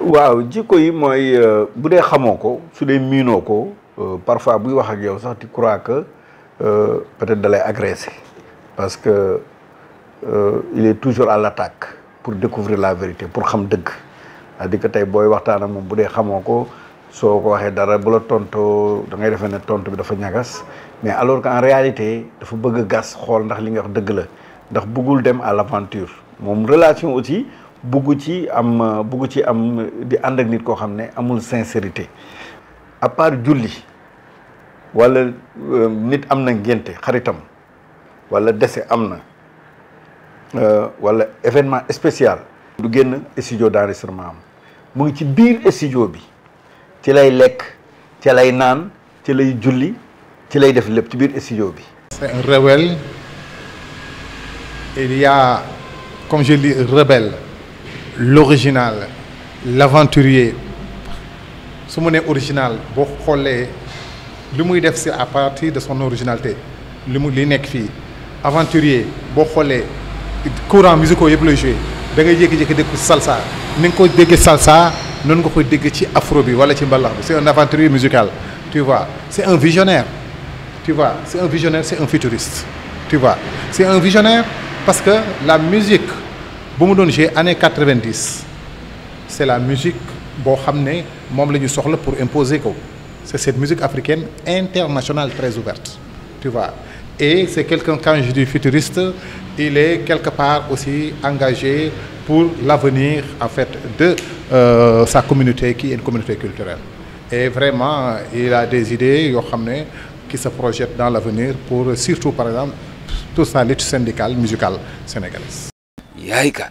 waaw jikko yi mooy bu dee xamoo ko su dee miinoo ko parfois buy wax ak yow sax tu crois que peut-être da lay agressé parce que il est toujours à l'attaque pour découvrir la vérité pour xam dëgg c'est-à-dire que tey booy waxtaan ak moom bu dee xamoo ko soo ko waxee dara bu la tontoo da ngay defee ne tontu bi dafa ñagas mais alors qu'en réalité dafa bëgg a gas xool ndax li nga wax dëgg la ndax bëggul dem à l'aventure moom relation aussi bugg ci am bugg ci am di ànd ak nit koo xam ne amul sincérité à part julli wala nit am na ngénte xaritam wala dese am na wala événement spécial du génn studio d'enregistrement am mu ngi ci biir studio bi ci lay lekk ci lay naan ci lay julli ci lay def lépp ci biir studio bi c'est un rebelle il y a comme je dis rebelle l'original l'aventurier su mu nee original boo xoolee li muy def c'est à partir de son originalité li mu li nekk fii aventurier boo xoolee courant musicaux yëpp lay joué da ngay jékki-jékki dégg ko salsa ni nga ko déggee salsa noonu nga koy dégg ci afro bi wala ci mbalax bi c'est un aventurier musical tu vois c'est un visionnaire tu vois c'est un visionnaire c'est un futuriste tu vois c'est un visionnaire parce que la musique bu mu doon jouer année quatre-vingt-dix c'est la musique boo xam ne moom la ñu soxla pour imposer ko c'est cette musique africaine internationale très ouverte tu vois et c'est quelqu'un quand je dis futuriste il est quelque part aussi engagé pour l'avenir en fait de euh, sa communauté qui est une communauté culturelle et vraiment il a des idées yoo xam ne qui se projettent dans l'avenir pour surtout par exemple toute sa lutte syndicale musicale sénégalaise yaay kan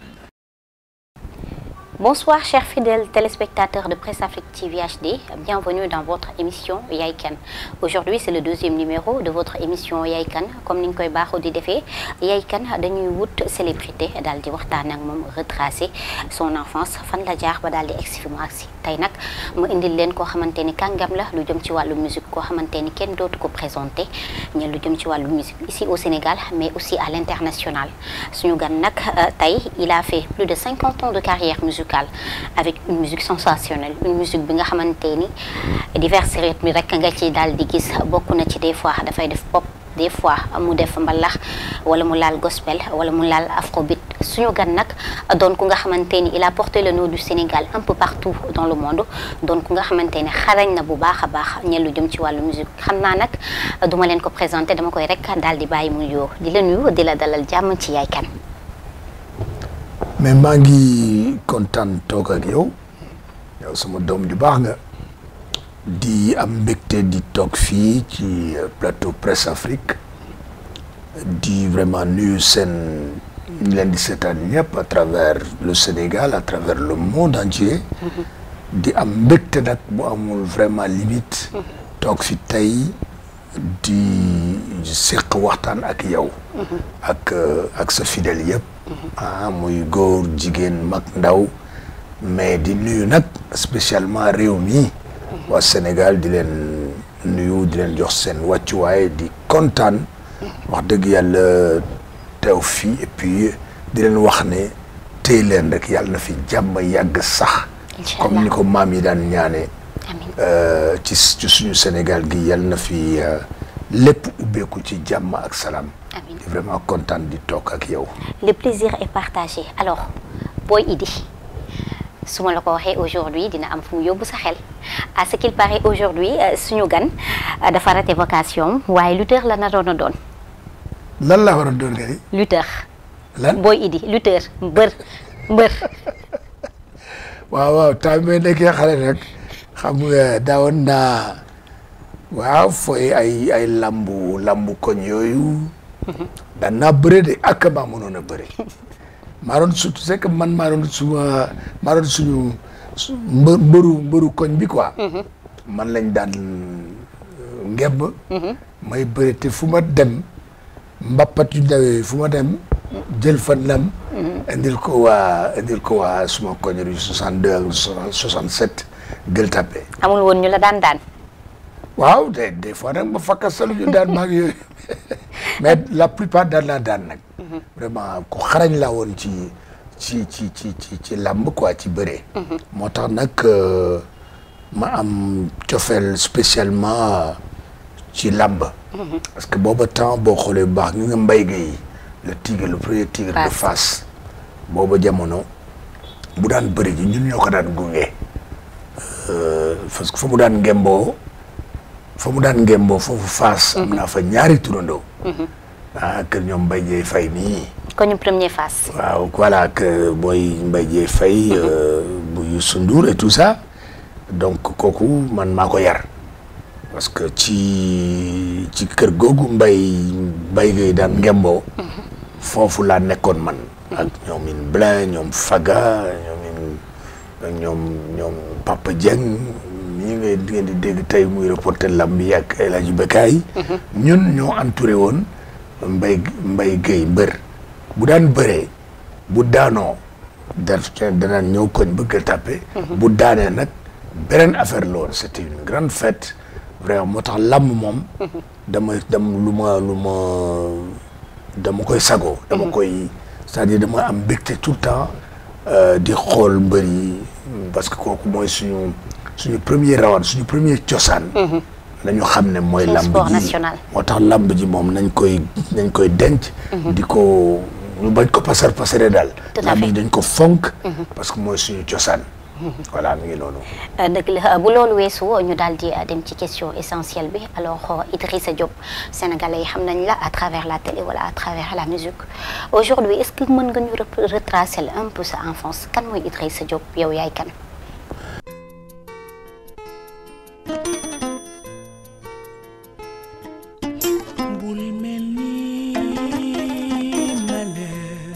Bonsoir chers fidèles téléspectateurs de Presse Afrique TV HD, bienvenue dans votre émission Yaay Kan. Aujourd'hui c'est le deuxième numéro de votre émission Yaay Kan comme ni ñu koy baaxoo di defee Yaay Kan dañuy wut célébrité daal di waxtaan ak moom retracer son enfance fan la jaar ba daal di egsi fi mu agsi tey nag mu indil leen koo xamante ni kàngam la lu jëm ci wàllu musique koo xamante ni kenn dootu ko présenté ñe lu jëm ci wàllu musique ici au Sénégal mais aussi à l'international suñu gan nag tey il a fait plus de cinquante ans de carrière musicale avec une musique sensationnelle une musique bi nga xamante ni divers rythmes rek nga ci daal di gis bokk na ci des fois dafay def pop des fois mu def mbalax wala mu laal gospel wala mu laal afrobeat suñu gan nag doon ku nga xamante ni il a porté le nom du Sénégal un peu partout dans le monde doon ku nga xamante ni xarañ na bu baax a baax ñe lu jëm ci wàllu musique xam naa nag duma leen ko présenter dama koy rek daal di bàyyi mu yoo di la nuyu di la dalal jàmm ci Yaay Kan mais maa ngi kontaan toog ak yow yow sama doom ju baax nga di am mbégte di toog fii ci plateau Presse Afrique di vraiment nuyu seen ñu leen di seetaan ñëpp à travers le Sénégal à travers le monde entier di am mbégte nag bu amul vraiment limite toog fi tey di séq waxtaan ak yow ak ak sa fidèle yëpp ah muy góor jigéen mag ndaw mais di nuyu nag spécialement réew mi waa Sénégal di leen nuyu di leen jox seen wàccuwaay di kontaan wax dëgg yàlla teew fii et puis di leen wax ne tey leen rek yàlla na fi jàmm yàgg sax comme ni ko maam yi daan ñaane ci ci suñu Sénégal gi yàlla na fi lépp ubbeeku ci jàmm ak salaam Amiin. di vraiment kontaan di toog ak yow le plaisir est partagé alors Boy Idy su ma la ko waxee aujourd'hui dina am fu mu yóbbu sa xel à ce qu'il paraît aujourd'hui euh, suñu gan euh, dafa raté vocation waaye lutteur la naroon a doon lan la war a doon nga ni lutteur lan Boy Idy lutteur mbër mbër waaw waaw temps bi may nekkee xale rek xam nga daawoon naa waaw fooy ay ay lambu lambu koñ yooyu daan naa bëre de ak maa mënoon a bëre maa doon surtout c'est que man maa doon suma maa doon suñu su mbë mbëru mbëru koñ bi quoi man lañ daan ngebb may bëre te fu ma dem mbappat yu ndawee fu ma dem jël fa ndam indil ko waa indil ko waa suma koñ ru 62 ak 67 gël tapé amul woon ñu la daan daan waaw des des fois nag ma fakka salu ñu daan maag yooyu mais la plupart daan laa daan nag vraiment ku xarañ laa woon ci ci ci ci ci ci làmb quoi ci bëree. moo tax nag euh, ma am cofeel spécialement ci làmb. parce que booba temps boo xoolee bu baax ñu nga mbay gi le tigre le premier tigre de Fass. Fass booba jamono bu daan bëri ji ñun ñoo ko daan gunge. Euh, parce que fa mu daan ngemboo fa mu daan ngemboo foofu Fass. am naa fa ñaari turandoo. ah kër ñoom Mbaye Dieye Faye nii. ko ñu premier face waaw voilà que mooy Mbaye Dieye Faye euh, bu Youssou Ndour et tout ça donc kooku man maa ko yar parce que ci ci kër googu mbay mbay gay daan ngemboo foofu laa nekkoon man ak ñoom in Blin ñoom Faga ñoom in ak ñoom ñoom Papa Dieng ñi ngay di ngeen di dégg tey muy reporter lamb yi ak El Hadj Bekaay ñun ñoo entouré woon mbay mbay gay mbër bu daan bëree bu daanoo da danaan ñëw koñ bëgg a tàppe bu daanee nag beneen affaire la woon c'était une grande fête vraiment moo tax làmb moom dama dam lu ma lu ma dama koy sagoo dama koy c'est-à-dire dama am mbégte tout le temps euh, di xool mbër yi parce que kooku mooy suñu suñu premier rawat suñu premier cosaan nañu xam ne mooy C'est un lamb sport ji national. moo tax lamb ji moom nañ koy nañ koy denc di ko ñu bañ ko pasar pasare daal Tout à lamb fait. ji dañ ko fonk parce que mooy suñu cosaan voilà mi ngi noonu dëgg la bu loolu weesoo ñu daal di dem ci question essentielle bi alors Idrissa Diop sénégalais yi xam nañ la à travers la télé wala à travers la musique aujourd'hui est-ce que mën nga ñu rep- retracer la un peu sa enfance kan mooy Idrissa Diop yow yaay kan bul mel ni male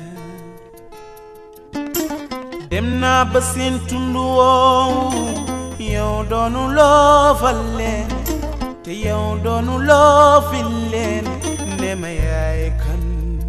dem naa ba seen tund woowu yow doonu loo fal leen te yow doonu loo fil leen ne ma yaay kan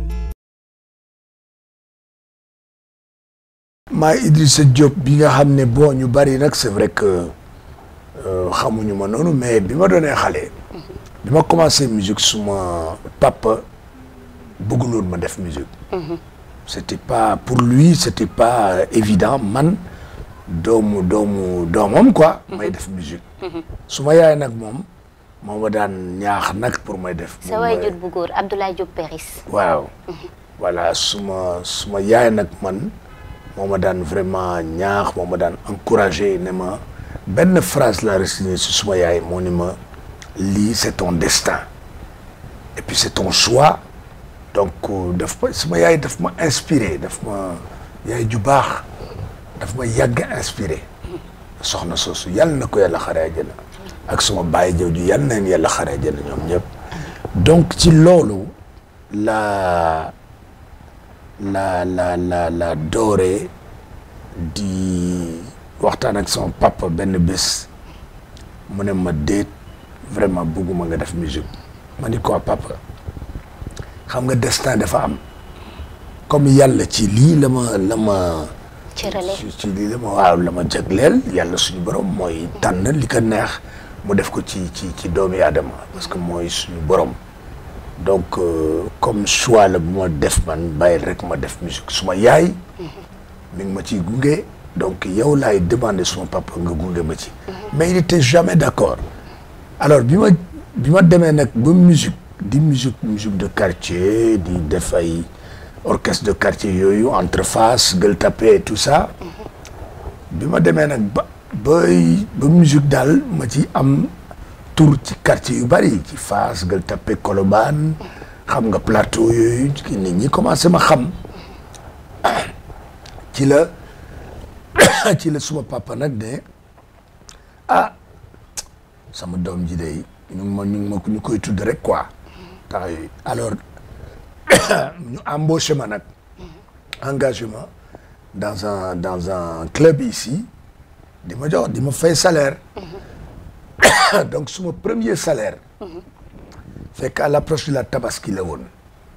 maa Idrissa Diop bi nga xam ne bon ñu bari nag c'est vrai que euh, xamuñu ma noonu mais bi ma doonee xale bi ma commencé musique suma papa bëgguloon ma def musique c'était pas pour lui c'était pas évident man doomu doomu doomam quoi may def musique suma yaay nag moom moo ma daan ñaax nag pour may def sa waajur bu góor Abdoulaye Diop Péris waaw voilà suma suma yaay nag man moo ma daan vraiment ñaax moo ma daan encouragé ne ma benn phrase la resigné si suma yaay moo ni ma lii c'est ton destin et puis c'est ton choix donc euh, daf ma suma yaay daf ma inspiré daf ma yaay ju baax daf ma yàgg inspiré soxna soosu yàlla na ko yàlla xare àjjana ak suma baay jëw ju yàlla na leen yàlla xare àjjana ñoom ñëpp donc ci loolu la la la la la dooree di waxtaan ak sama papa benn bés mu ne ma déet vraiment bëgguma nga def musique ma ni ko papa xam nga destin dafa am comme yàlla ci lii la ma la ma cërale ci ci lii la ma waaw la ma jagleel yàlla suñu borom mooy tànn li ko neex mu def ko ci ci ci doomi aadama parce que mooy suñu borom donc euh, comme choix la bu ma def man bàyyil rek ma def musique suma yaay mi ngi ma ciy gunge donc yow laay demander suma papa nga gunge ma ci mais il était jamais d'accord alors bi ma bi ma demee nag ba musique di musique musique de quartier di def ay orchestre de quartier yooyu entre Fass Gueule Tapée et tout ça bi ma demee nag ba bay ba musique daal ma ci am tour ci quartier yu bari ci Fass Gueule Tapée Colobane xam nga plateau yooyu ci nit ñi commencé ma xam ci la ci la suma papa nag ne ah sama doom ji day ñu ngi ma ñu ngi ma ñu koy tudd rek quoi temps yooyu alors ñu embauché ma nag engagement dans un dans un club ici di ma jox di ma fay salaire donc suma premier salaire fekk à l'approche de la tabaski la woon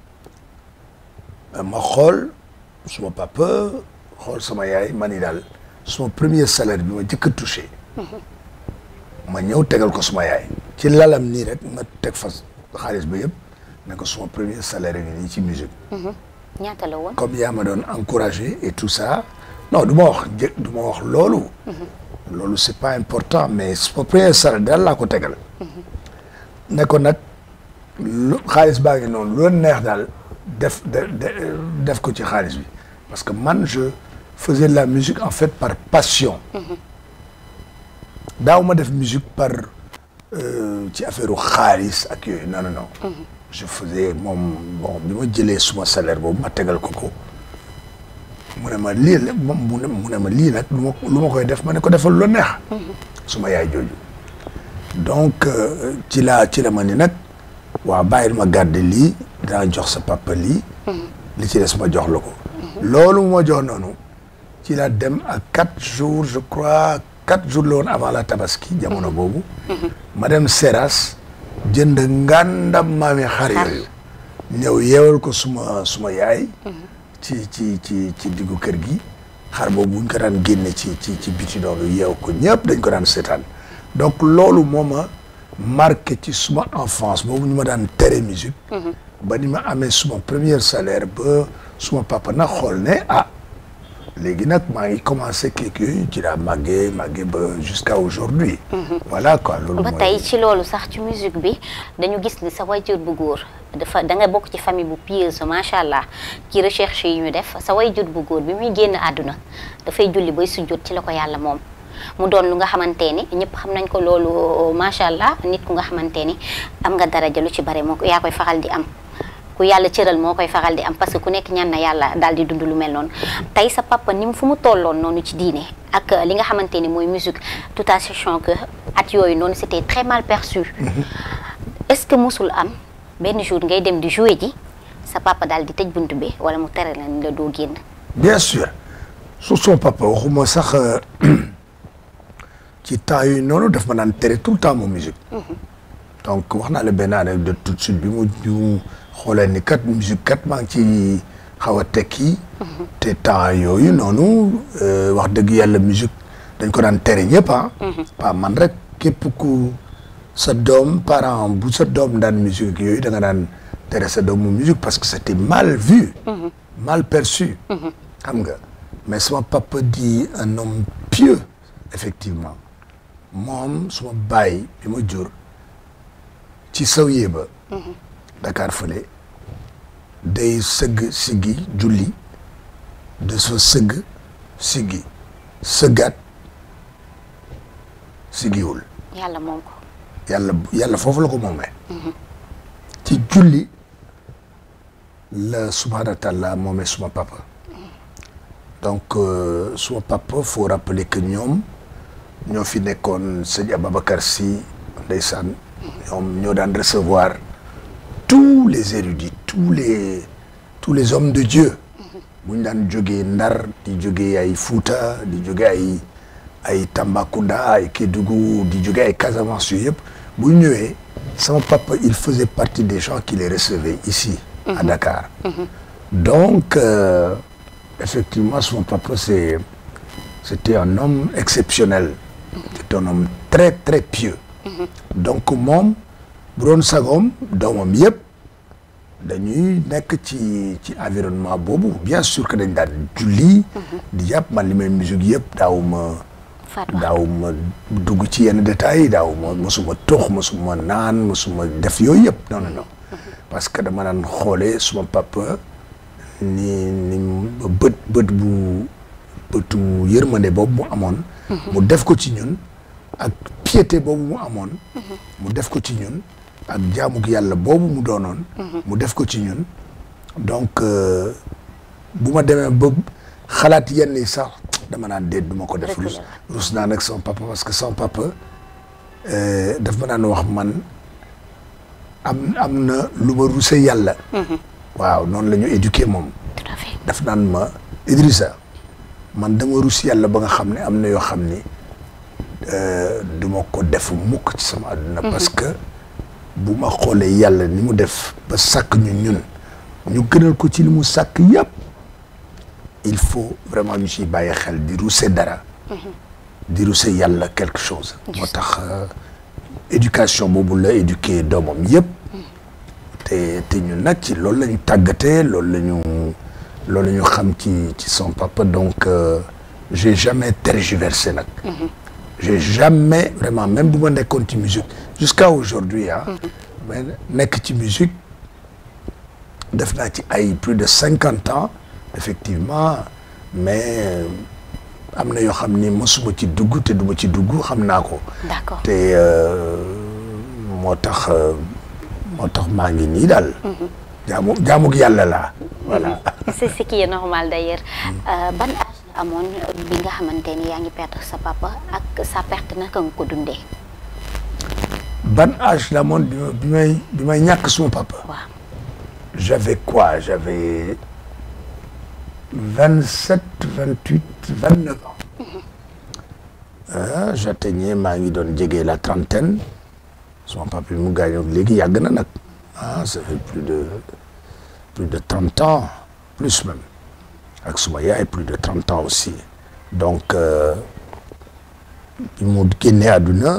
ma xool suma papa xool sama yaay ma ni daal suma premier salaire bi ma jëkk a touché ma ñëw tegal ko suma yaay ci lalam nii rek ma teg fa xaalis ba yëpp ne ko suma premier salaire ngi nii ci musique ñaata la woon. comme yaa ma doon encouragé et tout ça non du ma wax jë du ma wax loolu. loolu c'est pas important mais sama premier salaire daal laa ko tegal. ne ko nag lu xaalis baa ngi noonu lu leen neex daal def de- de- def ko ci xaalis bi parce que man je faisais de la musique en fait par passion. daaw ma def musique par euh, ci affaire u xaalis ak yooyu non non non. je faisais moom bon bi ma jëlee suma salaire boobu ma tegal ko ko mu ne ma lii la moom mu ne mu ne ma lii nag lu ma lu ma koy def ma ne ko defal lu neex. suma yaay jooju. donc euh, ci la ci la ma ni nag waaw bàyyil ma garder lii dinaa jox sa papa lii. li ci des ma jox la ko. loolu ma jox noonu ci la dem à quatre jours je crois quatre jours la woon avant la tabaski jamono boobu. ma dem Seras jënd ngàndam maami xar yooyu. ñëw yeewal ko suma suma yaay. ci ci ci ci diggu kër gi. xar boobu buñ ko daan génne ci ci ci biti noonu yeew ko ñëpp dañ ko daan seetaan donc loolu moo ma marqué ci suma enfance boobu ñu ma daan tere musique ba ni ma amee suma premier salaire ba suma papa nag xool ne ah léegi nag maa ngi commencé quelque yooyu ci laa màggee màggee ba jusqu'à aujourd'hui voilà quoi loolu ba mooy tey ci loolu sax ci musique bi dañu gis ni sa wayjur bu góor dafa da nga bokk ci famille bu pieuse macha allah ci recherche yi ñu def sa wayjur bu góor bi muy génn àdduna dafay julli bay sujjóot ci la ko yàlla moom mu doon lu nga xamante ni ñëpp xam nañ ko loolu macha allah nit ku nga xamante ni am nga daraja lu ci bare moo ko yaa koy faral di am ku yàlla cëral moo koy faral di am parce que ku nekk ñaan na yàlla daal di dund lu mel noonu tey sa papa ni mu fu mu tolloon noonu ci diine ak li nga xamante ni mooy musique tout à sachant que at yooyu noonu c'était très mal perçu est-ce que musul am benn jour ngay dem di jouer ji sa papa daal di tëj bunt bi wala mu tere la ni la doo génn bien sûr su son papa waxuma sax euh, ci temps yooyu noonu daf ma daan tere tout le temps mu musique donc wax naa la benn anecdote tout de suite bi mu bi mu xoolee ni kat musique kat maa ngi ci xaw a tekki te temps yooyu noonu euh, wax dëgg yàlla musique dañ ko daan tere ñëpp ah pas man rek képp ku sa doom parent bu sa doom daan musique ak yooyu da nga daan tere sa doom mu musique parce que c'était mal vu mal perçu xam nga mais sama papa di un homme pieux effectivement moom suma baay bi ma jur ci sawyee ba Dakar fële day sëgg siggi julli de sa sëgg siggi sëggaat siggiwul yàlla moom ko yàlla yàlla foofu la ko moomee ci julli la subhanahu wa taala moomee suma papa donc euh, suma papa faut rappeler que ñoom ñoo fi nekkoon sëñ Ababacar Sy ndeysaan ñoom ñoo daan recevoir tous les érudits tous les tous les hommes de Dieu bu ñu daan jógee Ndar di jógee ay Fouta di jógee ay ay Tambacounda ay Kédougou di jógee ay Casamance yooyu yëpp bu ñu ñëwee sama papa il faisait partie des gens qui les recevaient ici à Dakar donc euh, effectivement son papa c'est c'était un homme exceptionnel c'était un homme très très pieux donc moom bu doon sagoom doomam yëpp dañuy nekk ci ci environnement boobu bien sûr que dañ daan julli di jàpp man li may musique yëpp daawuma Fatou daawuma dugg ci yenn détails yi daawuma mosuma tox mosuma naan mosuma def yooyu yëpp non non non parce que dama daan xoolee suma papa ni ni bët bët bu bëtu yërmande boobu mu amoon mu def ko ci ñun ak piété boobu mu amoon mu def ko ci ñun ak jaamuk yàlla boobu mu doonoon mu def ko ci ñun donc euh, bu ma demee ba xalaat yenn yi sax dama naan déet du ma ko def rus rus naa nag sama papa parce que sama papa euh, daf ma naan wax man am am na lu ma ruse yàlla waaw noonu la ñu éduqué moom tout à fait daf naan ma Idrissa man dama rus yàlla ba nga xam ne am na yoo xam ni euh, du ma ko def mukk ci sama àdduna parce que bu ma xoolee yàlla ni mu def ba sàkk ñu ñun ñu gënal ko ci li mu sàkk yàpp il faut vraiment ñu ciy bàyyi xel di ruse dara di ruse yàlla quelque chose moo tax euh, éducation boobu la éduquer doomam yëpp te te ñun nag ci loolu la ñu tàggatee loolu la ñu loolu ñu xam ci ci son papa donc euh, j'ai jamais tergiversé nag j'ai jamais vraiment même bu ma nekkoon ci musique jusqu'à aujourd'hui ah mais nekk ci musique def naa ci ay plus de cinquante ans effectivement mais am na yoo xam ni mosuma ci dugg te duma ci dugg xam naa ko d'accord te euh, moo tax euh, moo tax maa ngi nii daal jaamu jaamuk yàlla laa voilà c'est ce qui est normal d'ailleurs Euh, ban âge la amoon bi nga xamante ni yaa ngi perdre sa papa ak sa perte naka nga ko dundee ban âge la moon bi ma bi may bi may ñàkk suma papa waaw j'avais quoi j'avais vingt sept vingt huit vingt neuf ans ah j'atteignais maa ngi doon jege la trentaine suma papa bi mu gaañoo léegi yàgg na nag ah ça fait plus de plus de trente ans plus même ak suma yaay plus de trente ans aussi donc euh, bi mu génnee àdduna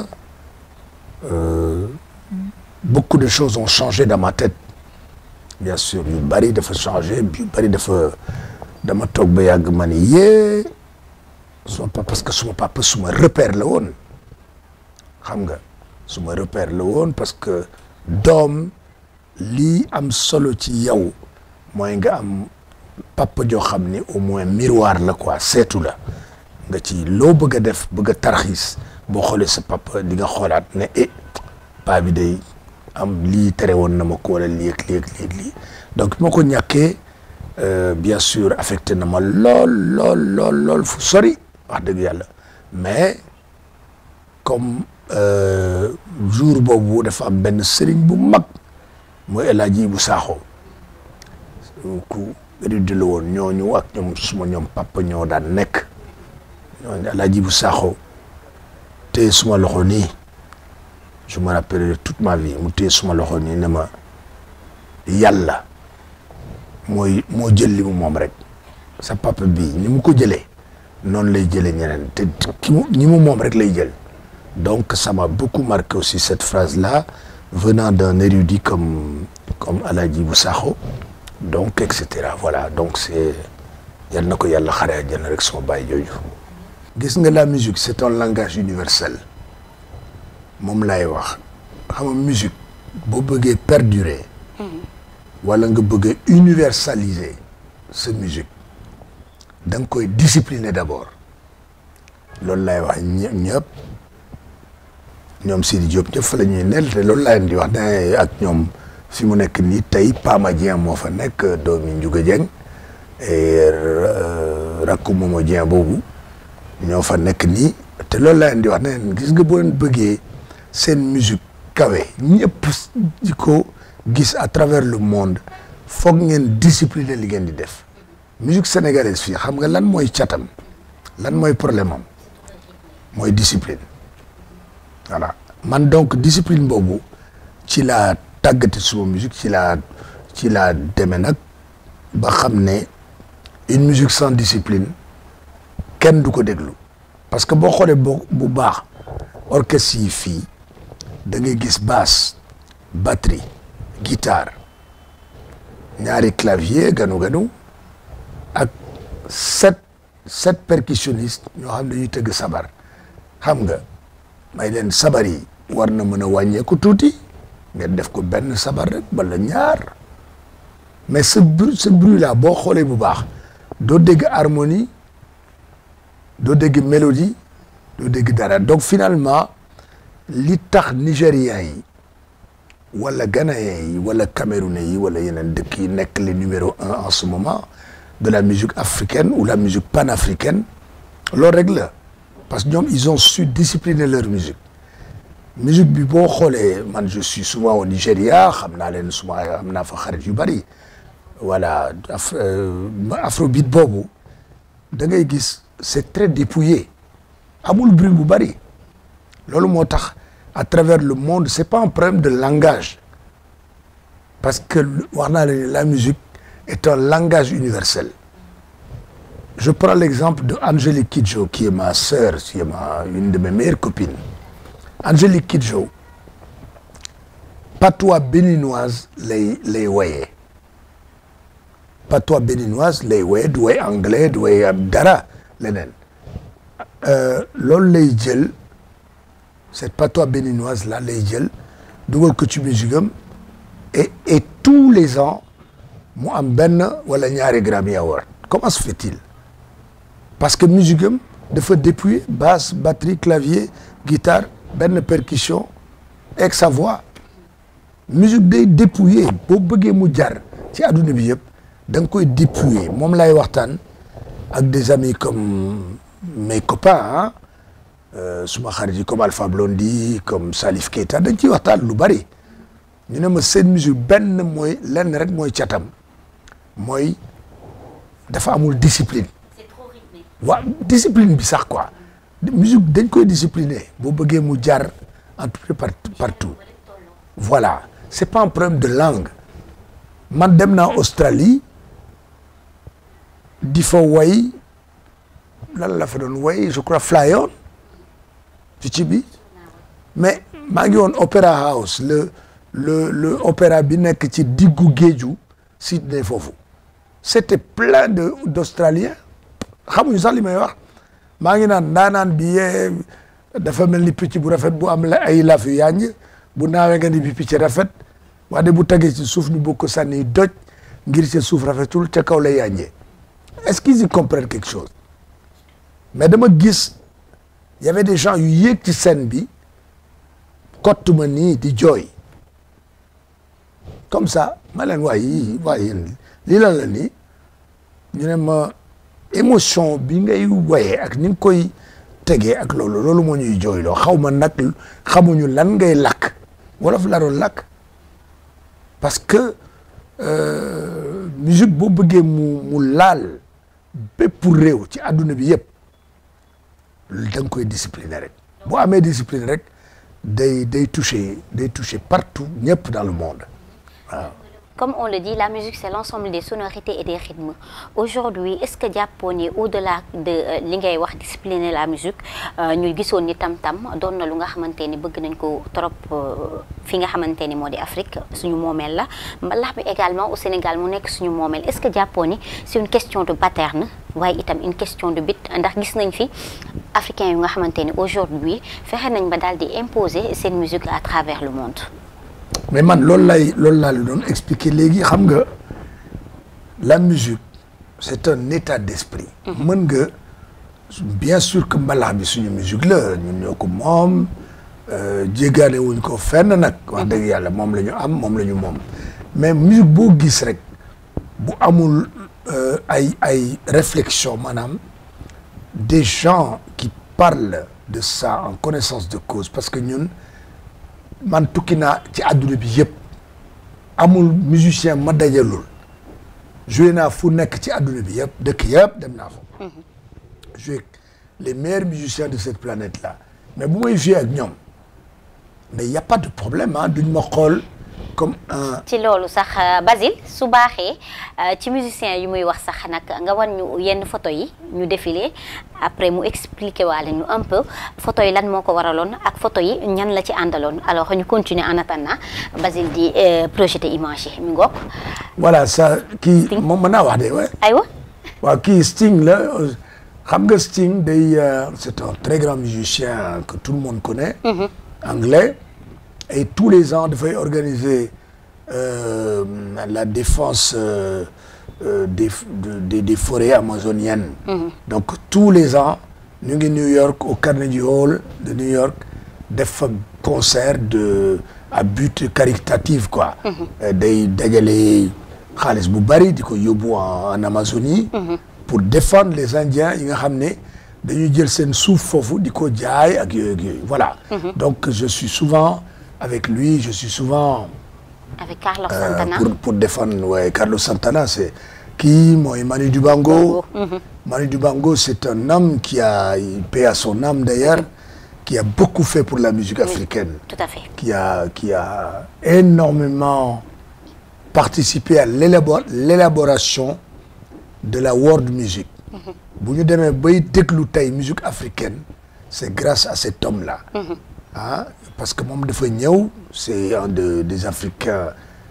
euh, beaucoup de choses ont changé dans ma tête bien sûr yu bari dafa changé yu bari dafa dama toog ba yàgg ma ni yee suma papa parce que suma papa suma repère la woon xam nga suma repère la woon parce que doom lii am solo ci yow mooy nga am papa joo xam ni au moins miroir la quoi seetu la nga ci loo bëgg a def bëgg a tarxiis boo xoolee sa papa di nga xoolaat ne eh paa bi day am lii tere woon na ma ko wala lii ak lii ak lii ak lii donc bi ma ko ñàkkee euh, bien sûr affecté na ma lool lool lool lool fu sori wax dëgg yàlla mais comme euh, jour boobu dafa am benn sëriñ bu mag mooy El Hadji bu Saaxo ku érudit la woon ñooñu ak ñoom suma ñoom papa ñoo daan nekk ñooñu El Hadji bu Saaxo te suma loxo nii je me rappelle toute ma vie mu téye suma loxo nii ne ma yàlla mooy moo jël li mu moom rek sa papa bii ni mu ko jëlee noonu lay jëlee ñeneen te ki mu ñi mu moom rek lay jël donc ça m'a beaucoup marqué aussi cette phrase là venant d'un érudit comme comme Aladji bu Sakho donc et cetera voilà donc c'est yal na ko yàlla xare àjjana rek sama baay jooju gis nga la musique c'est un langage universel moom laay wax xam nga musique boo bëggee perdurer wala nga bëgg a universaliser sa musique da nga koy discipliner d'abord loolu laay wax ñë ñëpp ñoom Sidi Diop ñëpp fa la ñuy nel te loolu laa leen di wax ne ak ñoom fi mu nekk nii tey Pama Dieng moo fa nekk doomi Ndiouga Dieng et rakku Momo Dieng boobu ñoo fa nekk nii te loolu laa leen di wax ne gis nga boo leen bëggee seen musique kawe ñëpp di ko gis à travers le monde foog ngeen discipliner li ngeen di def musique sénégalaise fii xam nga lan mooy catam lan mooy problème am mooy discipline voilà man donc discipline boobu ci laa tàggati suma musique ci laa ci laa demee nag ba xam ne une musique sans discipline kenn du ko déglu parce que boo xoolee boo bu baax orchestre yi fii da ngay gis basse batterie guitare ñaari clavier ganu ganu ak sept sept percussionnistes ñoo xam ne dañuy tëgg sabar xam nga may leen sabar yi war na mën a wàññeeku tuuti ngeen def ko benn sabar rek wala ñaar mais ce bruit ce bruit là boo xoolee bu baax doo dégg harmonie doo dégg mélodie doo dégg dara donc finalement li tax nigériens yi wala ghanéens yi wala camerounais yi wala yeneen dëkk yi nekk les numéro un en ce moment de la musique africaine ou la musique panafricaine loolu rek la parce que ñoom ils ont su discipliner leur musique musique bi boo xoolee man je suis souvent au Nigéria xam naa leen souvent am naa fa xarit yu bari voilà af afrobeat boobu da ngay gis c'est très dépouillé amul bruit bu bari loolu moo tax à travers le monde c'est pas un problème de langage parce que wax naa leen la musique est un langage universel je prends l'exemple de Angélique Kidjo qui est ma sœur qui est ma une de mes meilleures copines Angélique Kidjo patois béninoise lay lay woyee patois béninoise lay woy du woy anglais du woy dara leneen loolu lay jël cette patois béninoise là lay jël dugal ko ci musique am et et tous les ans mu am benn wala ñaari Grammy Award comment se fait-il parce que musique am dafa dépouiller basse batterie clavier guitare benn percussion avec sa voix musique day dépouiller boo bëggee mu jar ci adduna bi yëpp da nga koy dépouiller moom lay waxtaan ak des amis comme mes copains ah suma xarit yi comme Alpha Blondy comme Salif Keita dañ ciy waxtaan lu bari ñu ne ma seen musique benn mooy lenn rek mooy catam mooy dafa amul discipline waaw discipline bi sax quoi musique dañ koy discipliner boo bëggee mu jar en tout cas partout voilà c'est pas un problème de langue man dem naa Australie di fa way lan la fa doon way je crois Fly On ci ci bi mais maa ngi woon Opera House le le le opéra bi nekk ci diggu géeju Sydney foofu c'était plein de d'Australiens xamuñu sax li may wax maa ngi naan ndaanaan bi yee dafa mel ni picc bu rafet bu am la ay laf yu yànj bu naawee nga ni bi picc rafet waaye bu tagee ci suuf ñu bëgg ko sànni doj ngir ca suuf rafetul ca kaw lay yànjee est-ce qu'ils y comprennent quelque chose mais dama gis y avait des gens yu yéeg ci scène bi kott ma nii di jooy comme ça ma leen waay yi waay yéen lii lan la nii ñu ne ma émotion bi ngay woyee ak ni nga koy tegee ak loolu loolu moo ñuy jooyloo xaw ma nag xamuñu lan ngay lakk wolof la doon lakk parce que musique boo bëggee mu mu laal bépp réew ci àdduna bi yëpp da nga koy discipliner rek boo amee discipline rek day day toucher day toucher partout ñëpp dans le monde waaw Comme on le dit, la musique, c'est l'ensemble des sonorités et des rythmes. Aujourd'hui, est-ce que Diaponi, au-delà de li ngay wax discipliner la musique ñu gisoon ni tam-tam doon na lu nga xamante ni bëgg nañ ko trop fi nga xamante ni moo di Afrique suñu moomeel la mbalax bi également au Sénégal mu nekk suñu moomeel est-ce que Diaponi c'est une question de pattern waaye itam une question de bit ndax gis nañ fi africains yu nga xamante ni aujourd'hui fexe nañ ba daal di imposer seen musique à travers le monde. mais man loolu lay loolu laa la doon expliquer léegi xam nga la musique c'est un état d'esprit mën nga bien sûr que mbalax bi suñu musique la ñun ñoo ko moom jéggaane wuñ ko fenn nag wax dëgg yàlla moom la ñu am moom la ñu moom mais musique boo gis rek bu amul ay ay réflexion maanaam des gens qui parlent de ça en connaissance de cause parce que ñun man tukki naa ci àdduna bi yëpp amul musicien ma dajalul joué naa fu nekk ci àdduna bi yëpp dëkk yëpp dem naa fa joué les meilleurs musiciens de cette planète là mais bu may joué ak ñoom mais y a pas de problème ah duñ ma xool comme un ci loolu sax Basile su baaxee ci musicien yu muy wax sax nag nga wan ñu yenn photo yi ñu défilé après mu expliqué waale ñu un peu photo yi lan moo ko waraloon ak photo yi ñan la ci àndaloon alors ñu continuer en attendant Basile di projeté image yi mi ngoog voilà ça kii moom mën naa wax de ouais. aywa waaw kii Sting la xam nga Sting day c'est un très grand musicien que tout le monde connaît anglais et tous les ans dafay organiser euh, la défense euh, euh, des, des des forêts amazoniennes. Mm-hmm. donc tous les ans ñu ngi New York au Carnegie Hall de New York def fa concert de à but caritatif quoi. day dajale xaalis bu bari di ko yóbbu en Amazonie. Mm-hmm. pour défendre les Indiens yi nga xam ne dañuy jël seen suuf foofu di ko jaay ak yooyu ak yooyu voilà. Mm-hmm. donc je suis souvent. avec lui je suis souvent. avec Carlos Santana pour pour défendre ouais, Carlos Santana c'est kii mooy Manu Dibango. Mm-hmm. Manu Dibango c'est un homme qui a paix à son âme d'ailleurs qui a beaucoup fait pour la musique africaine. Oui, tout à fait. qui a qui a énormément participé à l'élaboration de la world music. bu ñu demee bay déglu tey musique africaine c'est grâce à cet homme-là. Mm-hmm. ah parce que moom dafa ñëw c'est un de des Africains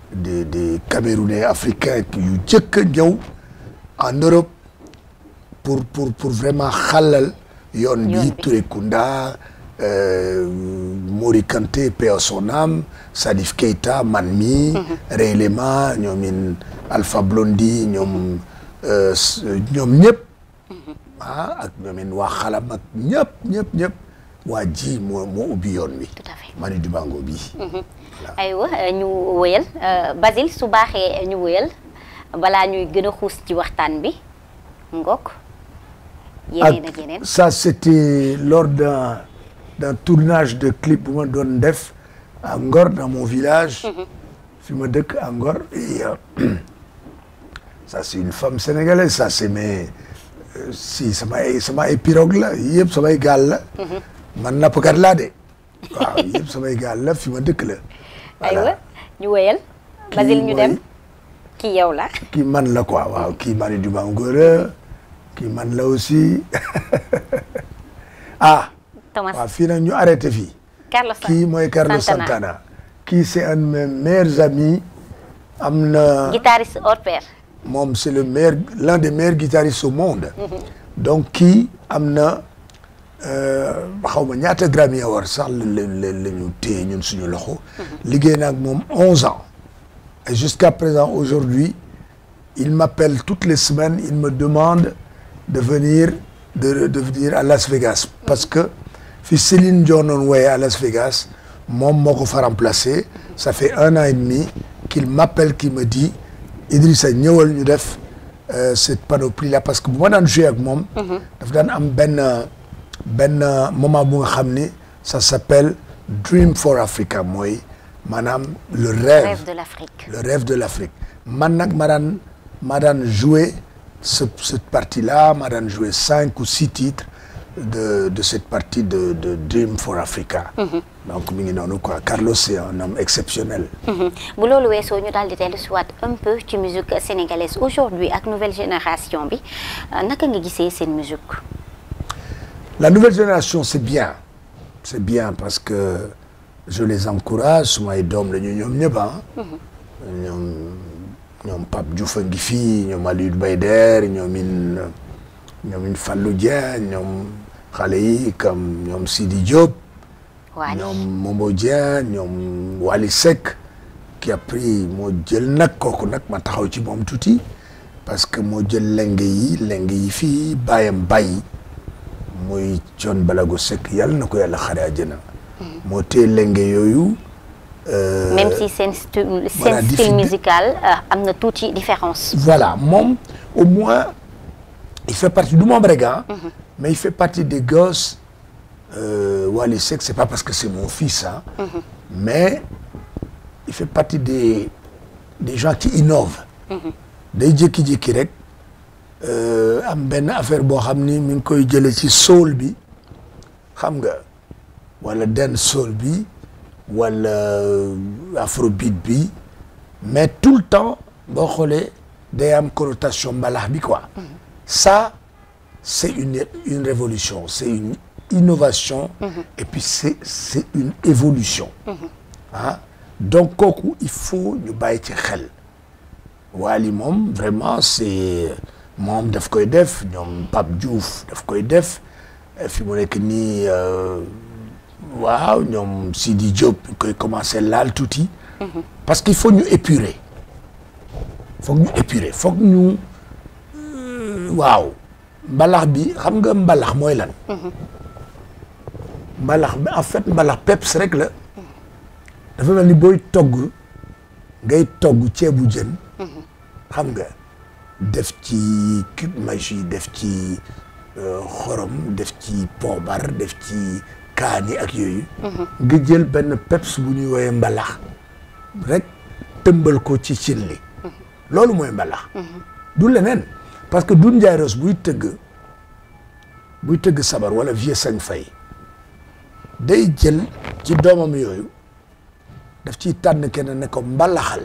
des des Camerounais africains yu jëkk a ñëw en Europe pour pour pour vraiment xalal yoon Yoon bi bi. Touré Kunda euh, Mori Kanté paix à son âme Salif Keita man mi Ray Lema ñoomin Alpha Blondy ñoom euh, s- ñoom ñëpp ah ak ñoomin waa xalam ak ñëpp ñëpp ñëpp waa ji moo moo ubbi yoon wi tout à fait Manu Dibango bi aywa ñu wëyal euh, Basile su baaxee ñu wëyal balaa ñuy gën a xuus ci waxtaan bi ngok yeneen ak yeneen ça c'était lors d'un d'un tournage de clip bu ma doon def à Ngor dans mon village fi ma dëkk à Ngor et euh, ça c'est une femme sénégalaise ça c'est mes euh, si samay samay pirogue la yëpp samay gaal la man nappkat laa de waaw yëpp samay gaal la fi ma dëkk la aywa ñu wëyal Basile ñu dem kii yow la kii man la quoi waaw kii Manu Dibango la kii man la aussi ah Thomas waaw fii nag ñu arrêté fii Carlos kii mooy Carlos Santana kii c'est un de mes meilleurs amis am na guitariste hors pair moom c'est le meilleur l'un des meilleurs guitaristes au monde donc kii am na xaw ma ñaata Grammy Award sax la la la ñu téye ñun suñu loxo liggéey na ak moom onze ans et jusqu'à présent aujourd'hui il m'appelle toutes les semaines il me demande de venir de de venir à Las Vegas parce que fi Céline Dion doon woye à Las Vegas moom moo ko fa remplacé ça fait un an et demi qu'il m'appelle qui me dit Idrissa ñëwal ñu def euh, cette panoplie là parce que bu ma daan joué ak moom daf daan am benn benn moment bu nga xam ni ça s'appelle Dream for Africa mooy maanaam le rêve rêve de l'Afrique le rêve de l'Afrique man nag ma daan ma daan jouer ce cette partie là ma daan jouer cinq ou six titres de de cette partie de de Dream for Africa donc mi ngi noonu quoi Carlos c'est un homme exceptionnel bu loolu weesoo ñu daal di dellu si waat un peu ci musique sénégalaise aujourd'hui ak nouvelle génération bi euh, naka nga gisee seen musique La nouvelle génération, c'est bien. C'est bien parce que je les encourage. sumay doom la ñu ñoom ñëpp ah. ñoom ñoom Pape Diouf a ngi fii ñoom Aliou Bayder ñoom in ñoom in Fallou Dieng ñoom xale yi comme ñoom Sidi Diop. Wally ñoom Momo Dieng ñoom Wally Seck qui a pris moo jël nag kooku nag ma taxaw ci moom tuuti parce que moo jël lenge yi lenge yi fii bàyyam bàyyi muy Thione Balago Seck yàlla na ko yàlla xare àjjana moo téye lenge yooyu euh, même si seen style voilà, seen style diffi- musical euh, am na tuuti différence voilà moom au moins il fait partie du moom rek ah mais il fait partie des gosses euh, Wally Seck c'est pas parce que c'est mon fils ah mais il fait partie des des gens qui innovent day jékki-jékki rek euh, am benn affaire boo xam ni mi ngi koy jële ci soul bi xam nga wala dance soul bi wala afrobeat bi mais tout le temps boo xoolee day am connotation mbalax bi quoi ça c'est une une révolution c'est une innovation et puis c'est c'est une évolution ah donc kooku il faut ñu bàyyi ci xel Wally moom vraiment c'est moom daf koy def ñoom Pape Diouf daf koy def eh, fi mu nekk nii euh, waaw ñoom Sidi Diop ñu koy commencer laal tuuti parce qu'il faut ñu épurer foog ñu épurer foog ñu euh, waaw mbalax bi xam nga mbalax mooy lan mbalax bi en fait mbalax peps rek la dafa mel ni booy togg ngay togg ceebu jën xam nga def ci cube magie def ci euh, xorom def ci poobar def ci kaani ak yooyu nga jël benn peps bu ñuy woowee mbalax rek tëmbal ko ci cin li loolu mooy mbalax du leneen parce que Doudou Ndiaye Rose buy tëgg buy tëgg sabar wala vieux sañ fay day jël ci doomam yooyu daf ciy tànn kenn ne ko mbalaxal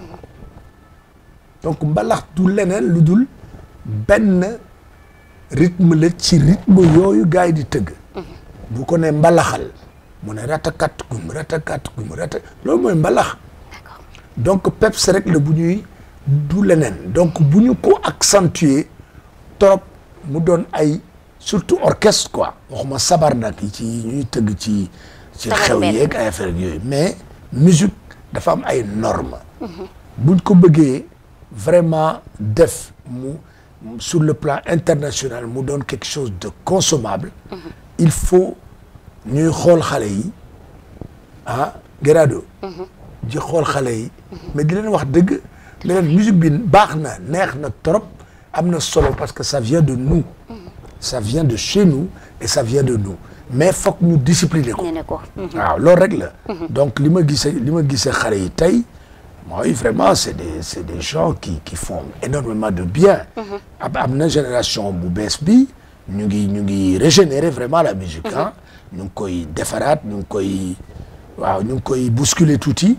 donc mbalax du leneen lu dul benn rythme la ci rythme yooyu gars yi di tëgg bu ko ne mbalaxal mu ne ratakat gum ratakat gum rata loolu mooy mbalax donc peps rek la bu ñuy du leneen donc bu ñu ko accentuer trop mu doon ay surtout orchestre quoi waxuma sabar nag yi ci ñuy tëgg ci ci Sabar xew benn. yeeg ay affaire yooyu mais musique dafa am ay normes buñ ko bëggee vraiment def mu sur le plan international mu doon quelque chose de consommable il faut ñuy xool xale yi ah Gerardo di xool xale yi mais di leen wax dëgg ne leen musique bi baax na neex na trop am na solo parce que ça vient de nous ça vient de chez nous et ça vient de nous mais foog ñu discipliner ko nee na ko. waaw loolu rek la donc li ma gisee li ma gisee xale yi tey mooy vraiment c'est des c'est des gens qui qui font énormément de bien am am na génération bu bees bi ñu ngi ñu ngi régénérer vraiment la musique ah ñu ngi koy defaraat ñu ngi koy waaw ñu ngi koy bousculer tuuti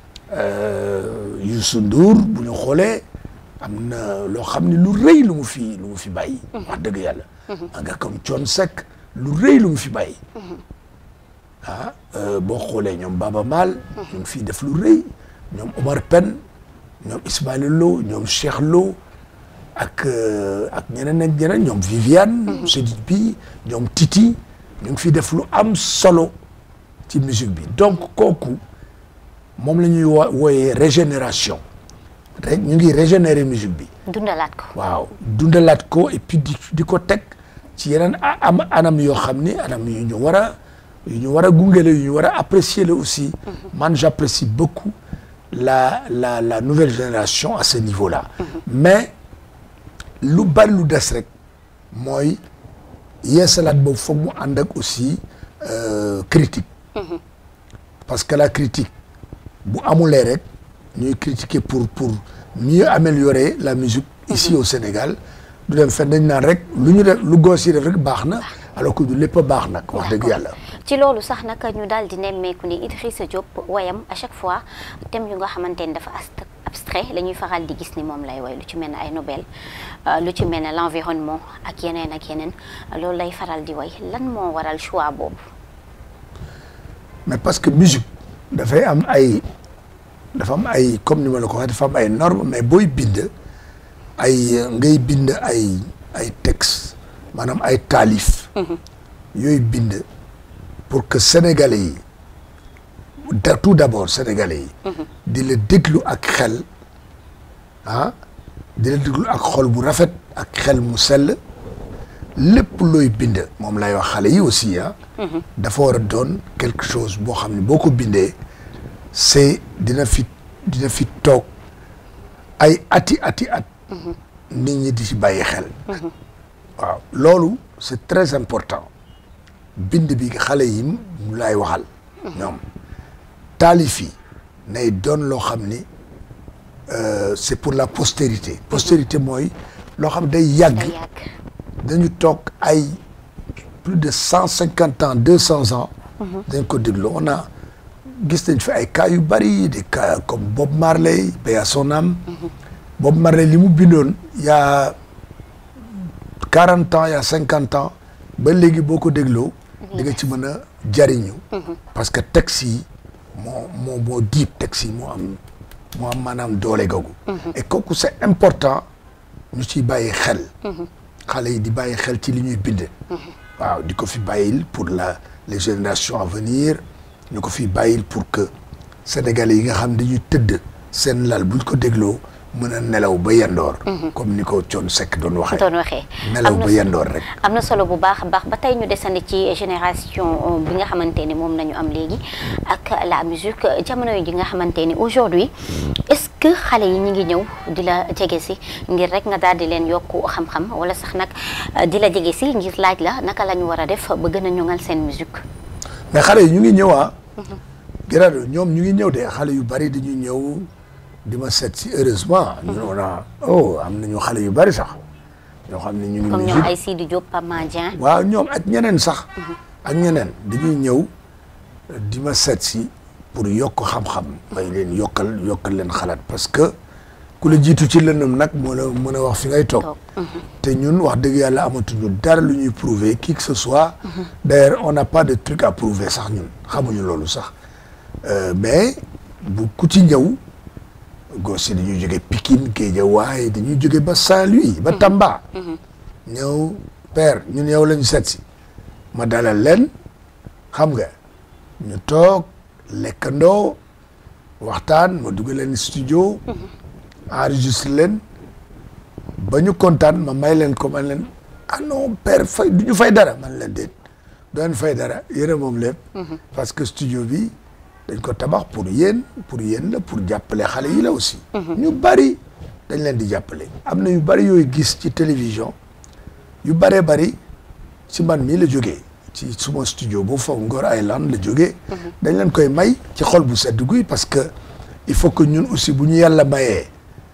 euh, Youssou Ndour bu ñu xoolee am na loo xam ne lu rëy lu mu fi lu mu fi bàyyi wax dëgg yàlla nga comme Thione Seck lu rëy lu mu fi bàyyi ah euh, boo xoolee ñoom Baba Maal ñu ngi fii def lu rëy ñoom Omar Pène ñoom Ismaïla Lo ñoom Cheikh Lo ak euh, ak ñeneen ak ñeneen ñoom Viviane Chedid bi ñoom Titi ñu ngi fii def lu am solo ci musique bi donc kooku moom la ñuy wo wooyee régénération rek ñu ngi régénérer musique bi dundalaat ko. waaw dundalaat ko et puis di di ko teg ci yeneen a- am anam yoo xam ni anam yu ñu war a yu ñu war a gunge la yu ñu war a apprécier la aussi man j'apprécie beaucoup la la la nouvelle génération à ce niveau-là mais lu bari lu des rek mooy yeesalaat boobu foog mu ànd ak aussi euh, critique parce que la critique bu amulee rek ñuy critiquer pour pour mieux améliorer la musique ici au Sénégal du dem fenn dañ naan rek lu ñu def lu goos yi def rek baax na alors que du lépp a baax nag wax dëgg yàlla ci loolu sax nag ñu daal di nemmeeku ni Idrissa Diop wayam à chaque fois thème yu nga xamante ni dafa ast- abstrait la ñuy faral di gis ni moom lay way lu ci mel ne ay Nobel euh, lu ci mel ne l'environnement ak yeneen ak yeneen loolu lay faral di way lan moo waral choix boobu. mais parce que musique dafay am ay dafa am ay comme ni ma la ko waxee dafa am ay normes mais booy bind ay euh, ngay bind ay ay texte maanaam ay taalif yooyu bind pour que sénégalais yi da tout d'abord sénégalais yi di la déglu ak xel ah di la déglu ak xol bu rafet ak xel mu sell lépp looy bind moom lay wax xale yi aussi ah dafa war a doon quelque chose boo xam ne boo ko bindee c'est dina fi dina fi toog ay ati ati at nit ñi di ci bàyyi xel waaw loolu c'est très important bind bi xale yi mu lay waxal ñoom taalif yi nay doon loo xam ni euh, c'est pour la postérité postérité mooy loo xam day yàgg day yàgg. dañu toog ay plus de cent cinquante ans deux cents ans dañ ko déglu on a gis nañ fi ay cas yu bari des cas comme Bob Marley paix à son âme Bob Marley li mu bindoon y a quarante ans y a cinquante ans ba léegi boo ko dégloo di nga ci mën a jariñu parce que texte yi moo moo moo diib texte yi moo am moo am maanaam doole googu et kooku c'est important ñu ciy bàyyi xel xale yi di bàyyi xel ci li ñuy bind waaw di ko fi bàyyil pour la les générations à venir ñu ko fi bàyyil pour que sénégalais yi nga xam dañuy tëdd seen lal buñ ko dégloo mën a nelaw ba yendoor comme ni ko Thione Seck doon waxee doon waxee. nelaw am na ba so- yendoor rek am na solo bu baax a baax ba tey ñu desandi ci génération bi nga xamante ni moom nañu am léegi ak la musique jamono yi nga xamante ni aujourd'hui est-ce que xale yi ñi ngi ñëw di la jege si ngir rek nga daal di leen yokku xam-xam wala sax nag euh, di la jege si ngir laaj la naka la ñu war a def ba gën a ñoŋal seen musique mais xale yi ñu ngi ñëw ah Gerardo ñoom ñu ngi ñëw de xale yu bari dañuy ñëw di ma seet si heureusement ñun on a oh am nañu xale yu bari sax ñoo xam ne ñu ngi comme ñoom musique ay Sidi Diop Pape Madien waaw ñoom ak ñeneen sax ak ñeneen dañuy ñëw di ma seet si pour yokk xam-xam may leen yokkal yokkal leen xalaat parce que ku la jiitu ci lëndëm nag moo la mën a wax fi ngay toog toog te ñun wax dëgg yàlla amatuñu dara lu ñuy prouver qui que ce soit d'ailleurs on n'a pas de truc à prouver sax ñun xamuñu loolu sax Euh, mais bu ku ci ñëw gos yi dañuy jóge Pikine Guédiawaye dañuy jóge ba Saint-Louis ba Tamba ñëw père ñun yow lañu seet si ma dalal leen xam nga ñu toog lekkandoo waxtaan ma dugg leen studio enregistré leen ba ñu kontaan ma may leen ko man leen ah non père fay du ñu fay dara man leen déet doon fay dara yéen moom lépp parce que studio bi dañ ko tabax pour yéen pour yéen la pour jàppale xale yi la aussi ñu bari dañ leen di jàppale am na yu bari yooyu gis ci télévision yu bëree bari ci man mii la jógee ci suma studio bu foofu Ngor Island la jógee dañ leen koy may ci xol bu sedd guy parce que il faut que ñun aussi bu ñu yàlla mayee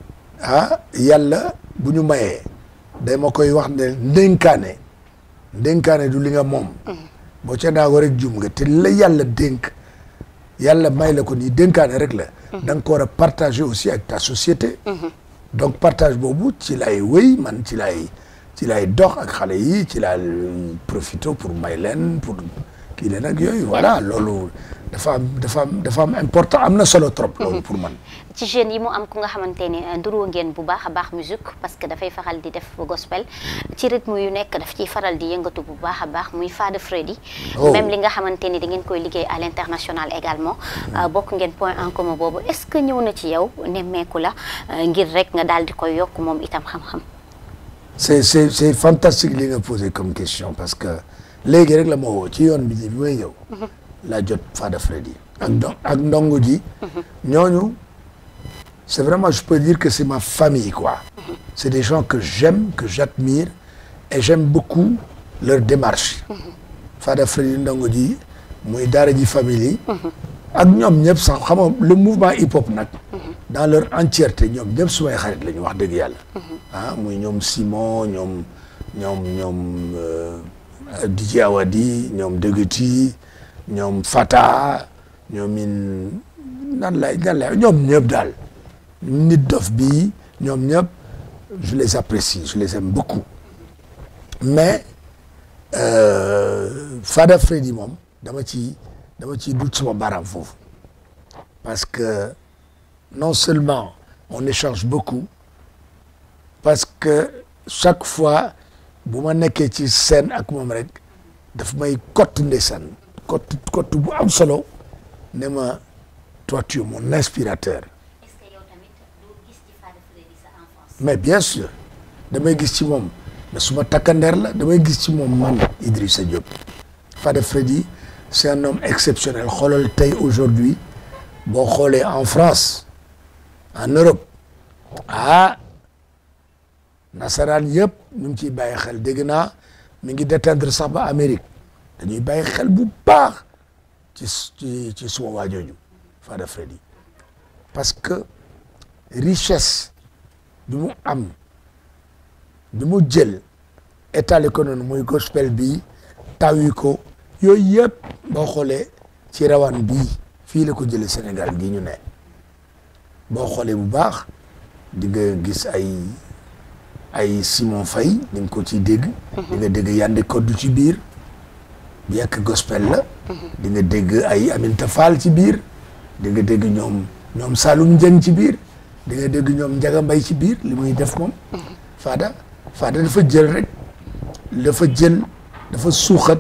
ah yàlla bu ñu mayee day ma koy wax ne ndénkaane ndénkaane du li nga moom boo ca naago rek jum nga te la yàlla dénk yàlla may la ko nii dénkaane rek la da nga ko war a partager aussi avec ta société donc partage boobu ci lay wéy man ci lay ci lay dox ak xale yi ci lay profité pour may leen pour kii leen ak yooyu voilà loolu dafa am dafa am dafa am important am na solo trop loolu pour man ci jeunes yi mu am ku nga xamante ne nduroo ngeen bu baax a baax musique parce que dafay faral di def gospel ci rythme yu nekk daf ciy faral di yëngatu bu baax a baax muy Fada Freddy Oh. même li nga xamante ni da ngeen koy liggéey à l'international également euh, bokk ngeen point en commun boobu est-ce que ñëw na ci yow nemmeeku la euh, ngir rek nga daal di koy yokk moom itam xam-xam c'est c'est c'est fantastique li nga posé comme question parce que léegi rek la ma woo ci yoon bi bi may ñëw laa jot Fada Freddy ak ndo ak ndongo ji ñooñu c'est vraiment je peux dire que c'est ma famille quoi c'est des gens que j'aime que j'admire et j'aime beaucoup leur démarche Fada Freddy ndongo ji muy daara ji famille yi ak ñoom ñëpp sax xam nga le mouvement hip hop nag dans leur entièreté ñoom ñëpp sumay xarit la ñu wax dëgg yàlla ah muy ñoom Simon ñoom ñoom ñoom euh, DJ Awadi ñoom Deguti ñoom Fata ñoom in nan lay nan lay ñoom ñëpp daal nit dof bi ñoom ñëpp je les apprécie je les aime beaucoup mais euh, Fada Freddy moom dama ci dama ciy dut sama baaraam foofu parce que non seulement on échange beaucoup parce que chaque fois bu ma nekkee ci scène ak moom rek daf may kott ndeysaan kott kott bu am solo ne ma toi tu es mon inspirateur est-ce que yow tamit doo gis ci Fada Freddy sa enfance mais bien sûr damay gis ci moom mais suma takkandeer la damay gis ci moom man Idrissa Diop Fada Freddy c'est un homme exceptionnel xoolal tey aujourd'hui boo xoolee en France en Europe ah nasaraan yëpp ñu ngi ciy bàyyi xel dégg naa mi ngi déteindre sax ba Amérique dañuy bàyyi xel bu baax ci ci ci suma waajooju Fada Freddy parce que richesse bi mu am bi mu jël état ko noonu muy gospel bi tawi ko yooyu yëpp boo xoolee ci rawaan bii fii la ko jëlee Sénégal gi ñu ne boo xoolee bu baax di nga gis ay ay Simon Faye di nga ko ciy dégg di nga dégg Yandé Codou ci biir bien que gospel la di nga dégg ay Aminta Fall ci biir di nga dégg ñoom ñoom Saloum Dieng ci biir di nga dégg ñoom Ndiaga Mbaye ci biir li muy def moom Fada Fada dafa jël rek dafa jël dafa suuxat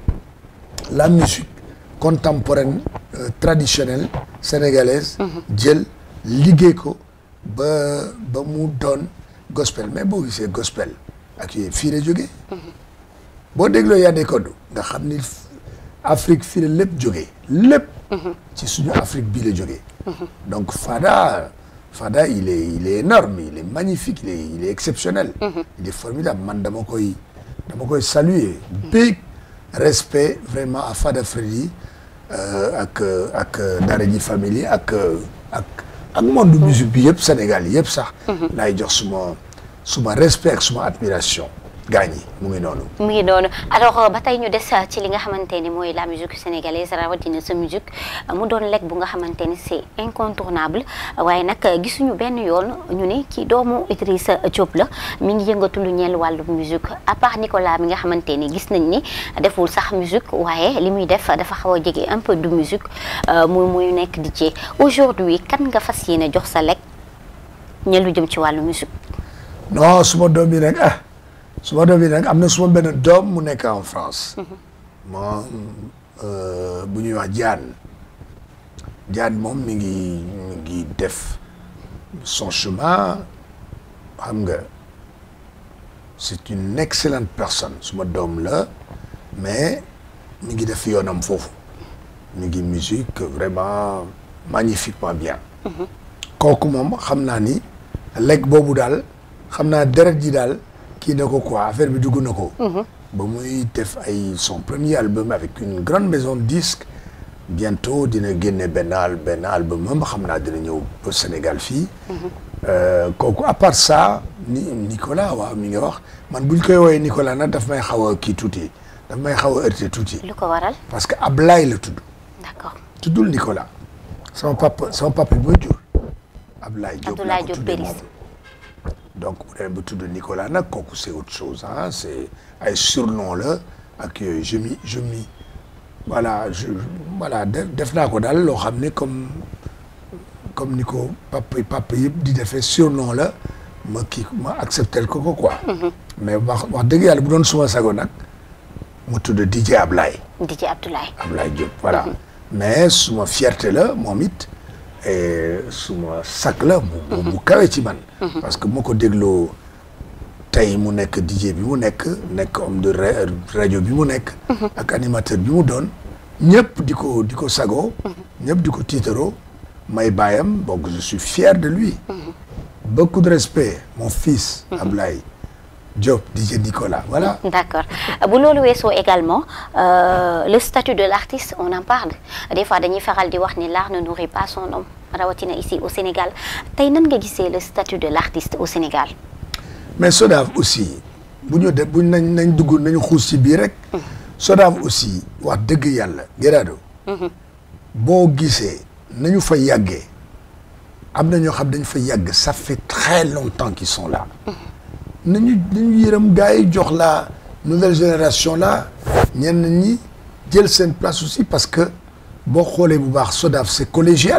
la musique contemporaine euh, traditionnelle sénégalaise jël liggéey ko ba ba mu doon gospel mais boo gisee gospel ak yooyu fii la jógee boo dégloo Yandé Codou nga xam ni Afrique fii la lépp jógee lépp ci suñu Afrique bii la jógee donc Fada Fada il est il est énorme il est magnifique il est il est exceptionnel il est formidable man dama koy dama koy saluer big respect vraiment à Fada Freddy euh, ak ak Daara J Family ak ak ak monde musique bi yëpp Sénégal yëpp sax laay jox suma suma respect ak suma admiration gaañ yi mu ngi noonu mu ngi noonu alors ba tey ñu des ci li nga xamante ni mooy la musique sénégalaise rawatina sa musique mu doon lekk bu nga xamante ni c'est incontournable waaye nag gisuñu benn yoon ñu ne ci doomu Idrissa Diop la mi ngi yëngatu lu ñeel wàllu musique à part Nicolas mi nga xamante ni gis nañ ni deful sax musique waaye li muy def dafa xaw a jege un peu de musique muy muy nekk DJ aujourd'hui kan nga fas yéene jox sa lekk ñe lu jëm ci wàllu musique non suma doom yi nag ah suma doom yi nag am na suma benn doom mu nekk en France moom euh, bu ñuy wax Diane Diane moom mi ngi mi ngi def son chemin xam nga c'est une excellente personne suma doom la mais mi ngi def yoonam foofu mi ngi musique vraiment magnifiquement bien kooku moom xam naa ni lekk boobu daal xam naa deret ji daal kii na ko quoi affaire bi dugg na ko ba muy def ay son premier album avec une grande maison de disques bientôt dina génne benn al benn album am xam naa dina ñëw ba Sénégal fii Euh, kooku à part ça ni Nicolas waaw mi nga wax man buñ koy woowee Nicolas nag daf may xaw a kii tuuti daf may xaw a heurté tuuti lu ko waral parce que Ablaye la tudd d'accord tuddul Nicolas sama papa sama papa bi ma jur Ablaye Diop laa Abdoulaye ko Diop tuddee Péris. moom donc bu demee ba tudd Nicolas nag kooku c'est autre chose ah c'est ay surnom la ak yooyu je mi je mi voilà je voilà def def naa ko daal loo xam ne comme comme ni ko papa papa yëpp di defee surnom la ma kii ma acceptel ko ko quoi mais wax wax dëgg yàlla bu doon suma sago nag mu tudd DJ Ablaye DJ Abdoulaye Ablaye Diop voilà mais suma fierté la moom it et suma sac la bu bu bu kawe ci man parce que moo ko dégloo tey mu nekk DJ bi mu nekk nekk homme de ra- rajo bi mu nekk ak animateur bi mu doon ñëpp di ko di ko sagoo ñëpp di ko tiitaroo may baayam donc je suis fier de lui beaucoup de respect mon fils Ablaye Diop DJ Nicolas voilà d'accord bu loolu weesoo également euh, le statut de l'artiste on en parle des fois dañuy faral di wax ni l'art ne nourrit pas son homme rawatina ici au Sénégal tey nan nga gisee le statut de l'artiste au Sénégal mais Sodav aussi bu ñu def bu ñu nañ nañ dugg nañu xuus ci biir rek Sodav aussi wax dëgg yàlla Gerardo boo gisee nañu fa yàggee am na ñoo xam dañu fa yàgg ça fait très longtemps qu'ils sont là nañu nañu yërëm gars yi jox la nouvelle génération là ñenn ñi jël seen place aussi parce que boo xoolee bu baax Sodav c'est collégial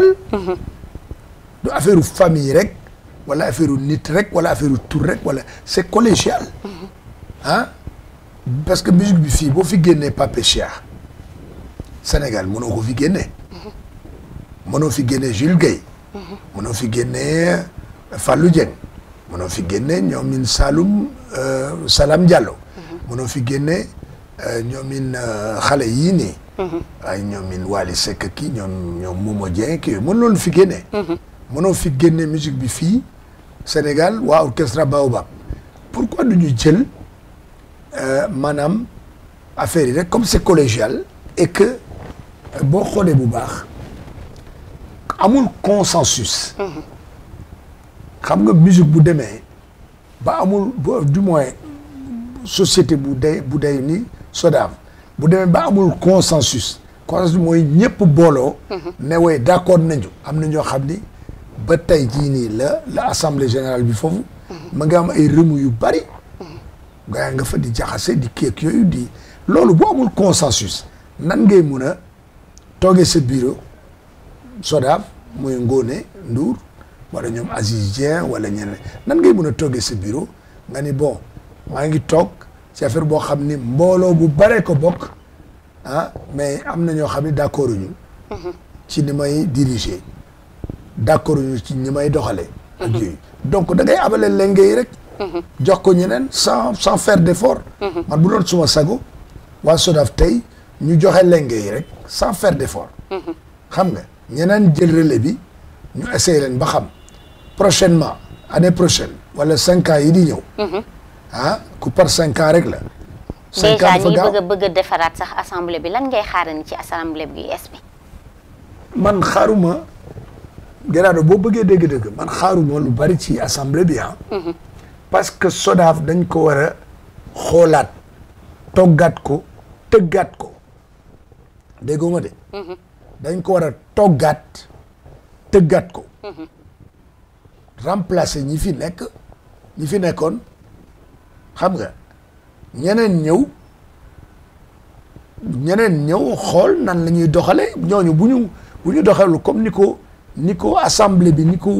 du affaire famille rek wala affaire nit rek wala affaire tur rek wala c'est collégial ah parce que musique bi fii boo fi génnee Pape Cheikh Sénégal mënoo ko fi génnee mënoo fi génnee Jules Guèye mënoo fi génnee Fallou Dieng mënoo fi génnee ñoomin Saloum euh, Salam Diallo mënoo fi génnee euh, ñoomin euh, xale yii nii ay ñoomin Wally Seck kii ñoom ñoom Momo Dieng kii mën loolu fi génnee mënoo fi génne musique bi fii Sénégal waa orchestre Baobab pourquoi du ñu jël euh, maanaam affaire yi rek comme c'est collégial et que euh, boo xoolee bu baax amul consensus xam nga musique bu demee ba amul ba du moins société bu day bu day ni Sodav bu demee ba amul consensus consensus mooy ñëpp booloo ne way d'accord nañu am na ñoo xam ni ba tey jii nii la la assemblée générale bi foofu ma nga am ay remous yu bari gaa nga fa di jaxase di kéek yooyu di loolu bu amul consensus nan ngay mun a toogee sa bureau Sodav muy Ngone Ndour wala ñoom Aziz Dieng wala ñeneen nan ngay mun a toogee sa bureau nga ni bon maa ngi toog ci affaire boo xam ni mbooloo bu bare ko bokk ah mais am na ñoo xam ni d'accord ñu ci ni may diriger d'accord ñu ci ni may doxalee ak yooyu donc da ngay abale lenge yi rek jox ko ñeneen sans sans faire d'effort man bu doon suma sago waa Sodav tey ñu joxe lenge yi rek sans faire d'effort xam nga ñeneen jël relais bi ñu essayer leen ba xam prochainement année prochaine wala cinq ans yi di ñëw ah ku par cinq ans rek la cinq ans déjà dafa ñi gaaw bëgg a bëgg a defaraat sax assemblée bi lan ngay xaarani ci assemblée bi es bi man xaaruma Gerardo boo bëggee dégg-dégg man xaaruma lu bari ci assemblée bi ah parce que Sodav dañ ko war a xoolaat toggaat ko tëggaat ko déggoo ma de dañ ko war a toggaat tëggaat ko remplacer ñi fi nekk ñi fi nekkoon xam nga ñeneen ñëw ñeneen ñëw xool nan la ñuy doxale ñooñu bu ñu bu ñu doxalu comme ni ko ni ko assemblée bi ni ko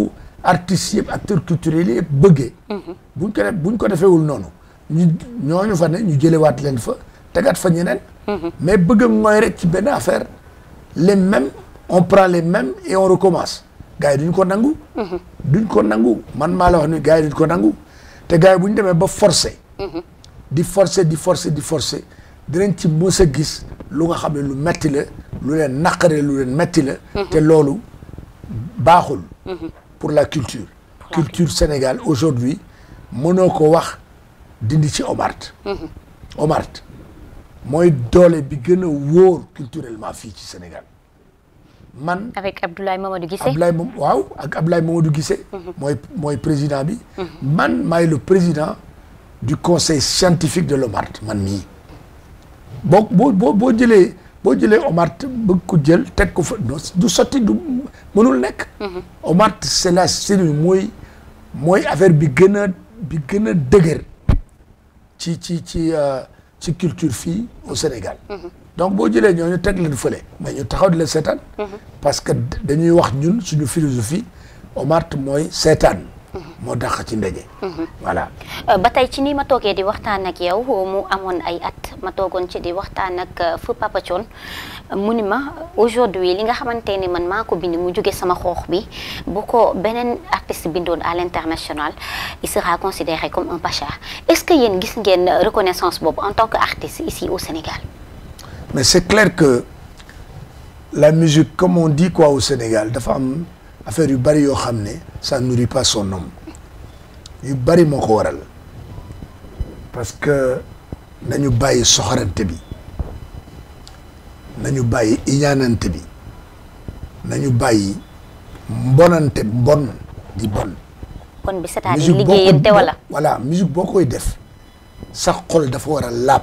artistes yëpp acteurs culturels yëpp bëggee buñ ko def buñ ko defeewul noonu ñu ñooñu fa ne ñu jëlewaat leen fa tegaat fa ñeneen mais bëgg a mooy rek ci benn affaire les mêmes on prend les mêmes et on recommence gars yi duñ ko nangu duñ ko nangu man maa la wax ni gars yi duñ ko nangu te gars yi bu ñu demee ba forcer di forcer di forcer di forcer dinañ ci mës a gis lu nga xam ne lu metti la lu leen naqare lu leen metti la te loolu baaxul pour la culture culture Sénégal aujourd'hui mënoo ko wax dindi ci Omart Omart mooy doole bi gën a wóor culturellement fii ci Sénégal man avec Abdoulaye Mamadou Guissé Ablaye moom waaw ak Ablaye Mamadou Guissé mooy mooy président bi man maay le président du conseil scientifique de l'OMART man mii boo boo boo boo jëlee boo jëlee OMART bëgg ko jël teg ko fa non du sotti du mënul nekk OMART c'est la cellule mooy mooy affaire bi gën a bi gën a dëgër ci ci ci ci culture fii au Sénégal donc boo jëlee ñooñu teg leen fële mais ñu taxaw di leen seetaan parce que dañuy wax ñun suñu philosophie OMART mooy seetaan moo dàq ci ndaje voilà ba tey ci nii ma toogee di waxtaan ak yow mu amoon ay at ma toogoon ci di waxtaan ak fu Papa Thione mu ni ma aujourd'hui li nga xamante ni man maa ko bind mu jóge sama xoox bi bu ko beneen artiste bindoon à l'international il sera considéré comme un pacha est-ce que yéen gis ngeen reconnaissance boobu en tant que artiste ici au Sénégal mais c'est clair que la musique comme on dit quoi au Sénégal dafa am affaire yu bari yoo xam ne ça nourrit pas son homme yu bari moo ko waral parce que nañu bàyyi soxorante bi nañu bàyyi iñaanante bi nañu bàyyi mbonante mbon di bon kon bi c'est-à-dire musique boo ko liggéeyante wala voilà musique boo koy def sa xol dafa war a laab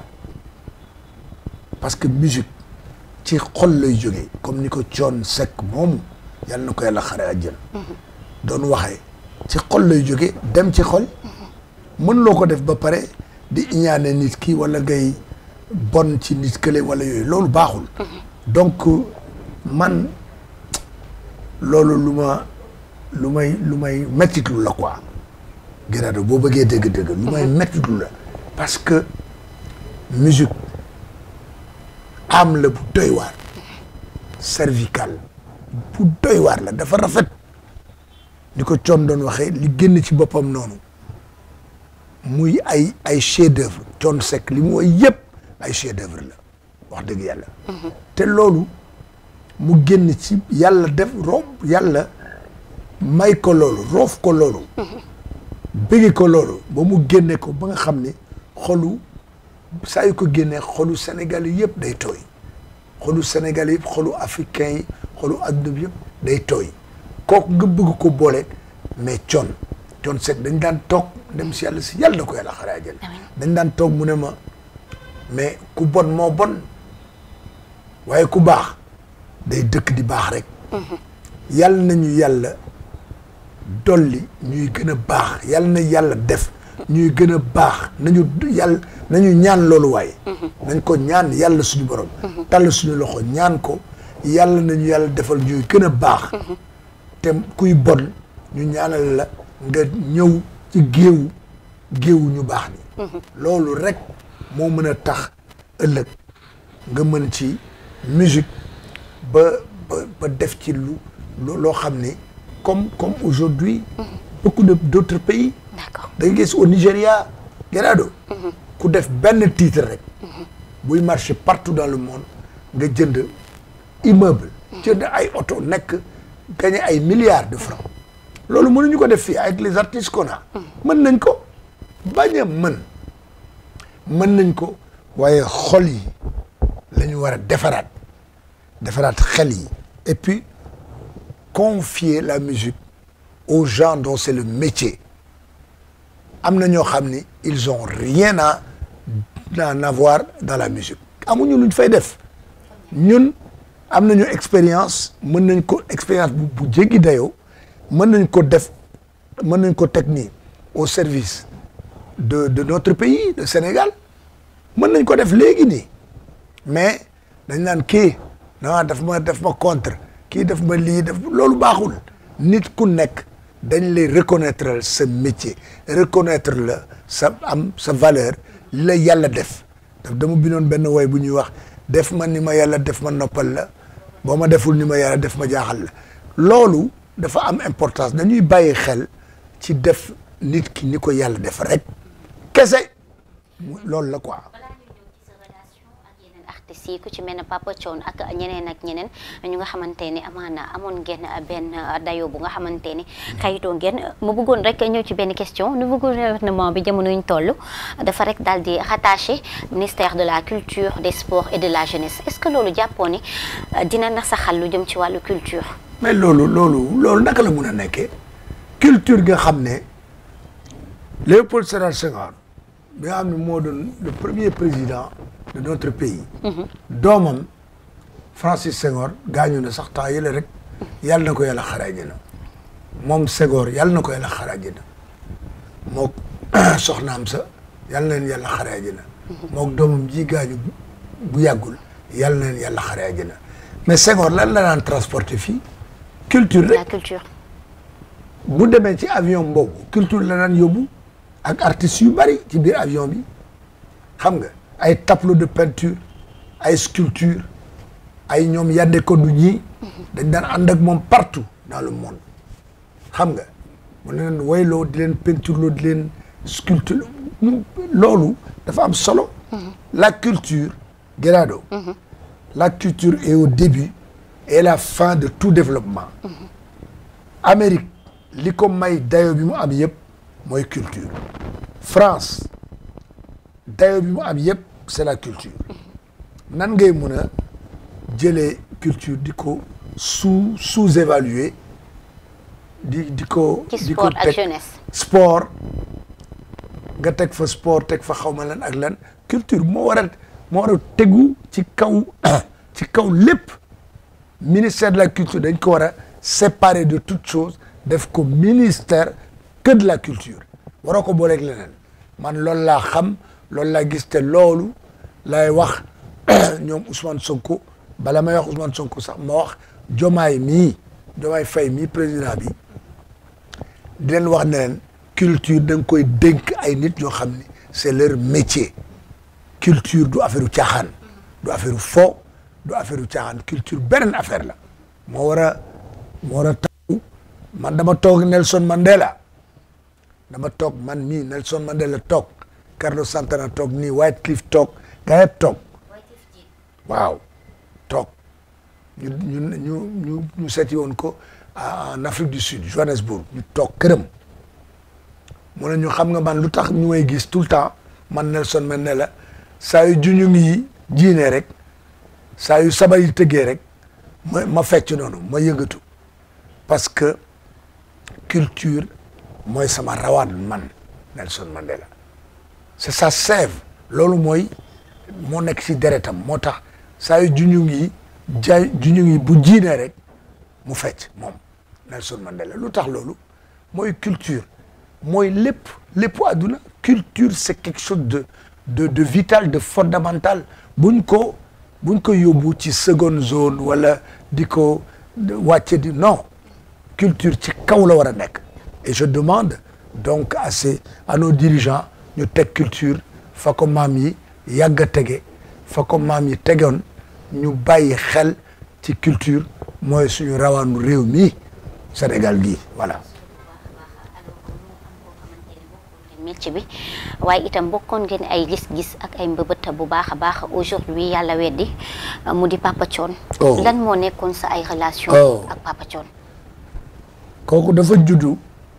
parce que musique ci xol lay jógee comme ni ko Thione Seck moomu yàlla na ko yàlla xare àjjana doon waxee ci xol lay jógee dem ci xol mën loo ko def ba pare di iñaane nit ki wala ngay bon ci nit kële wala yooyu loolu baaxul donc man loolu lu ma lu may lu may mettitlu la quoi Gerardo boo bëggee dëgg-dëgg lu may mettitlu la parce que musique am la bu doy waar cervical bu doy waar la dafa rafet ni ko Thione doon waxee li génn ci boppam noonu muy ay ay chef d'œuvre Thione Seck li mu woy yëpp ay chef d'œuvre la wax dëgg yàlla te loolu mu génn ci yàlla def roof yàlla may ko loolu roof ko loolu bëgge ko loolu ba mu génne ko ba nga xam ne xolu saa yu ko génnee xolu Sénégal yi yëpp day tooy xolu Sénégal yëpp xolu africain yi xolu adduna bi yëpp day tooy kooku nga bëgg ko boole mais Thione Thione Seck dañ daan toog dem si yàlla si yàlla na ko yàlla xaraa jël dañ daan toog mu ne ma mais ku bon moo bon waaye ku baax day dëkk di baax rek yàlla nañu yàlla dolli ñuy gën a baax yàlla na yàlla def ñuy gën a baax nañu yàlla nañu ñaan loolu waaye nañ ko ñaan yàlla suñu borom tàll suñu loxo ñaan ko yàlla nañu yàlla defal ñuy gën a baax te kuy bon ñu ñaanal la nga ñëw ci géewu géewu ñu baax ni loolu rek moo mën a tax ëllëg nga mën ci musique ba ba ba def ci lu loo xam ne comme comme aujourd'hui beaucoup de d'autres pays d'accord da nga gis au Nigéria Gerardo ku def benn titre rek buy marché partout dans le monde nga jënd immeuble jënd ay oto nekk gagné ay milliards de francs loolu mënuñu ko def fii avec les artistes qu'on a mën nañ ko bañ a mën mën nañ ko waaye xol yi la ñu war a defaraat defaraat xel yi et puis confier la musique aux gens dont c'est le métier am na ñoo xam ni ils ont rien à à avoir dans la musique amuñu luñ fay def ñun am nañu expérience mën nañ ko expérience bu bu jéggi dayoo mën nañ ko def mën nañ ko teg nii au service de de notre pays le Sénégal mën nañ ko def léegi nii mais dañ naan kii non daf ma daf ma contre kii daf ma lii daf loolu baaxul nit ku nekk dañ lay reconnaître sa métier reconnaître la sa am sa valeur li la yàlla def daf dama binoon benn woy bu ñuy wax def ma ni ma yàlla def ma noppal la boo ma deful ni ma yàlla def ma jaaxal la loolu dafa am importance dañuy bàyyi xel ci def nit ki ni ko yàlla def rek kese mu loolu la quoi artistes yi ku ci mel ne Papa Thione ak ñeneen ak ñeneen ñu nga xamante ne amaana amoon ngeen benn dayo bu nga xamante ne xayitoo ngeen mu bëggoon rek ñëw ci benn question nouveau gouvernement bi jamono ñu toll dafa rek daal di rattaché ministère de la culture des sports et de la jeunesse est-ce que loolu jàppoo ni dina nasaxal lu jëm ci wàllu culture. mais loolu loolu loolu naka la mun a nekkee culture nga xam ne Léopold Sédar Senghor bi nga xam ne moo doon le premier président de notre pays. doomam Francis Senghor gaañu na sax temps yële rek yàlla na ko yàlla xaraaje na moom Senghor yàlla na ko yàlla xaraaje na mook soxnaam sa yàlla na leen yàlla xaraaje na mook doomam ji gaañu bu yàggul yàlla na leen yàlla xaraaje na mais Senghor lan la daan transporter fii culture la rek culture. bu demee ci avion boobu culture la daan yóbbu ak artistes yu bari ci biir avion bi xam nga ay tableau de peinture ay sculpture ay ñoom yande ko du ñii dañ daan ànd ak moom partout dans le monde xam nga mu leen wayloo di leen peinture loo di leen sculpture loolu dafa am solo la culture Gerardo la culture est au début et la fin de tout développement Amérique li ko may dayo bi mu am yëpp mooy culture France dayo bi mu am yëpp c'est la culture nan ngay mun a jëlee culture di ko sous sous-évaluer di di ko ci di ko sport ak teg jeunesse. sport nga teg fa sport teg fa xawma lan ak lan culture moo war a moo war a tegu ci kaw ci kaw lépp ministère de la culture dañ ko war a séparer de toute chose def ko ministère que de la culture waroo ko booleeg leneen man loolu laa xam loolu laa gis te loolu lay wax ñoom Ousmane Sonko bala may wax Ousmane Sonko sax ma wax Jomaay mii Jomaay Faye mii président bi di leen wax ne leen culture da nga koy dénk ay nit yoo xam ni c'est leur métier culture du affaire u caaxaan du affaire u fo du affaire u caaxaan culture beneen affaire la moo war a moo war a taw man dama toog Nelson Mandela dama toog man mii Nelson Mandela toog Carlos Santana toog nii Wycliffe toog gaa yëpp toog waaw toog ñu ñu ñu ñu ñu seeti woon ko en Afrique du Sud Johannesburg ñu toog këram mu ne ñu xam nga man lu tax ñu may gis tout le temps man Nelson Mandela saa yu juñu ngi jiine rek saa yu sabar yi tëggee rek ma ma fecc noonu ma yëngatu parce que culture mooy sama rawaan man Nelson Mandela c'est sa sève loolu mooy moo nekk ci deretam moo tax saa yu juñu ngi jaay juñu ngi bu jiinee rek mu fecc moom Nelson Mandela lu tax loolu mooy culture mooy lépp lépp àdduna culture c'est quelque chose de de de vital de fondamental buñ ko buñ ko yóbbu ci seconde zone wala di ko wàcce di non culture ci kaw la war a nekk et je demande donc à ces à nos dirigeants ñu teg culture fa ko maam yi yàgg a tege fa ko maam yi tegoon ñu bàyyi xel ci culture mooy suñu rawaanu réew mi Sénégal gii voilà métier bi waaye itam bokkoon ngeen ay gis-gis ak ay mbëbët bu baax a baax aujourd'hui yàlla weddi mu di Papa Thione Oh. lan moo nekkoon sa ay relation Oh. ak Papa Thione kooku dafa juddu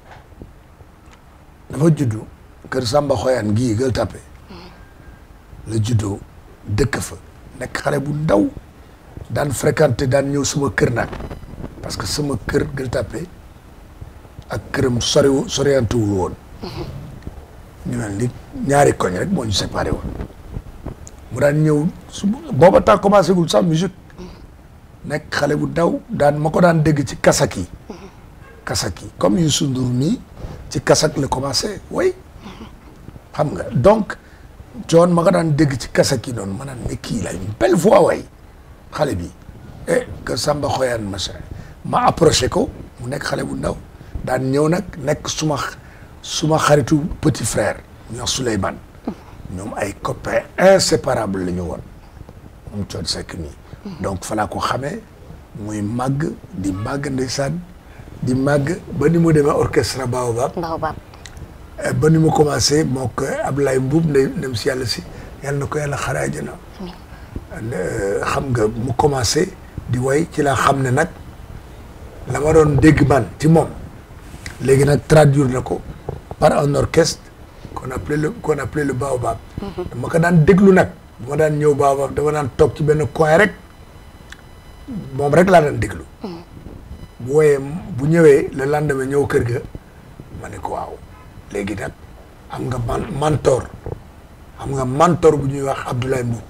dafa juddu kër Samba Xoyaan gii Gueule Tapée la juddoo dëkk fa nekk xale bu ndaw daan fréquenté daan ñëw sama kër nag parce que sama kër Gueule Tapée ak këram soriwu soriantewul woon ñu mel ni ñaari koñ rek moo ñu séparé woon mu daan ñëw su booba temps commencé gul sax musique nekk xale bu ndaw daan ma ko daan dégg ci kasak yi kasak yi comme Youssou Ndour mii ci kasak la commencé way xam nga donc John ma ko daan dégg ci kasak yi noonu ma naan ne kii la une belle voix way xale bi eh que Samba Xoyaan machin ma approché ko mu nekk xale bu ndaw daan ñëw nag nekk suma suma xaritu petit frère ñoo Souleymane ñoom ay copains inséparables la ñu woon moom Thione Seck nii donc fa laa ko xamee muy màgg di màgg ndeysaan di màgg ba ni mu demee orchestre Baobab Baobab ba ni mu commencé moo ko Ablaye Mbuub ndey dem si yàlla si yàlla na ko yàlla xare àjjana xam nga mu commencé di way ci laa xam ne nag la ma doon dégg man ci moom léegi nag traduire na ko par un orchestre qu'on appelait le qu'on appelait le Baobab dama ko daan déglu nag bu ma daan ñëw Baobab dama daan toog ci benn coin rek moom rek laa daan déglu bu wooyee bu ñëwee le lendemain ñëw kër ga ma ne ko waaw léegi nag am nga man mentor am nga mentor bu ñuy wax Abdoulaye Mboub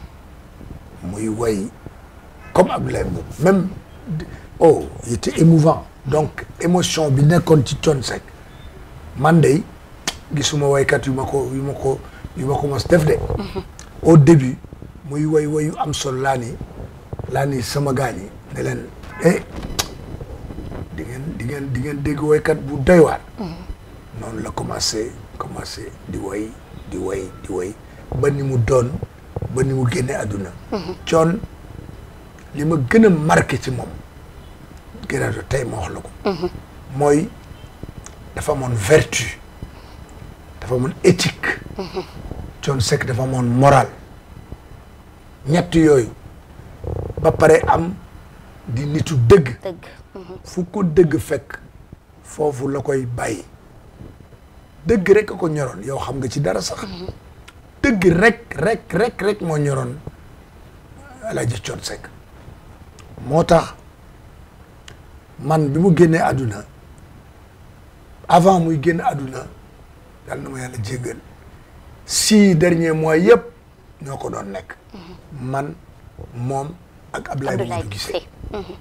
muy way comme Abdoulaye Mboub même oh il était émouvant donc émotion bi nekkoon ci Thione Seck man de gisuma waykat yu ma ko yu ma ko yu ma ko mos def de au début muy way way yu am solo laa ni laa ni sama gaañ yi ne leen eh di ngeen di ngeen di ngeen dégg waykat bu doy waar noonu la commencé commencé di way di way di way ba ni mu doon ba ni mu génne àdduna Thione li ma gën a marqué ci moom gënaado tey ma wax la ko mooy dafa amoon vertu dafa amoon éthique Thione Seck dafa amoon moral ñett yooyu ba pare am di nitu dëgg dëgg fu ko dëgg fekk foofu la koy bàyyi dëgg rek a ko ñoroon yow xam nga ci dara sax dëgg rek rek rek rek moo ñoroon Alaaji Thione Seck moo tax man bi mu génnee àdduna avant muy génn àdduna yal na ma yàlla jéggal six derniers mois yëpp ñoo ko doon nekk man moom ak Abdoulaye Abdoulaye Mamadou Guissé Guissé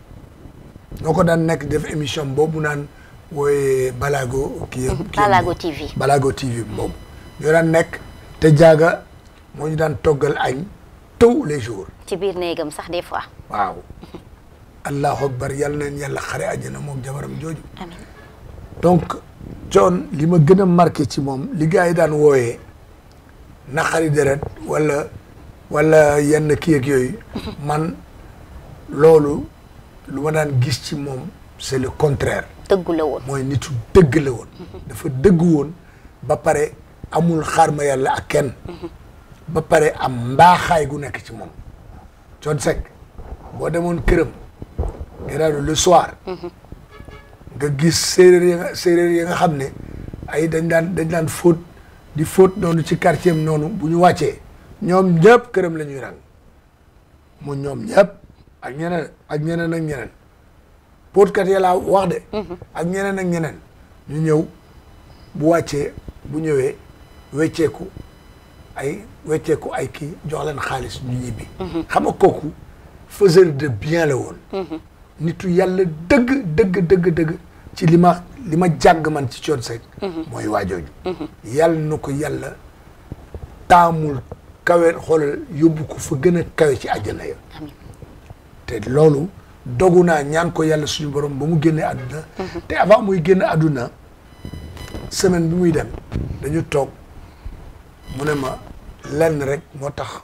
ñoo ko daan nekk def émission boobu naan wooye Balago kii yëpp kii Balago TV Balago TV boobu ñoo daan nekk te jaaga moo ñu daan toggal añ tous les jours ci biir néegam sax des fois waaw allahu akbar yal na leen yàlla xare àjjana moom jabaram jooju amiin donc Thione li ma gën a marqué ci moom li gars yi daan wooyee naqari deret wala wala yenn kii ak yooyu man loolu lu ma daan gis ci moom c'est le contraire dëggu la woon mooy nitu dëgg la woon dafa dëgg woon ba pare amul xaar ma yàlla ak kenn ba pare am mbaaxaay gu nekk ci moom Thione Seck boo demoon këram gannaaw le soir nga gis séeréer ya nga séeréer ya nga xam ne ay dañ daan dañ daan fóot di fóot noonu ci quartier am noonu bu ñu wàccee ñoom ñëpp këram la ñuy rang mu ñoom ñëpp ak ñeneen ak ñeneen ak ñeneen póotkat ya laa wax de ak ñeneen ak ñeneen ñu ñëw bu wàccee bu ñëwee wecceeku ay wecceeku ay kii jox leen xaalis ñu ñibbi xam nga kooku faiseur de bien la woon nitu yàlla dëgg dëgg dëgg dëgg ci li ma li ma jàng man ci Thione Seck mooy waajooju yàlla na ko yàlla taamul kawe xoolal yóbbu ko fa gën a kawe ci àjjana ya amiin te loolu dogu naa ñaan ko yàlla suñu borom ba mu génnee àdduna te avant muy génn àdduna semaine bi muy dem dañu toog mu ne ma lenn rek moo tax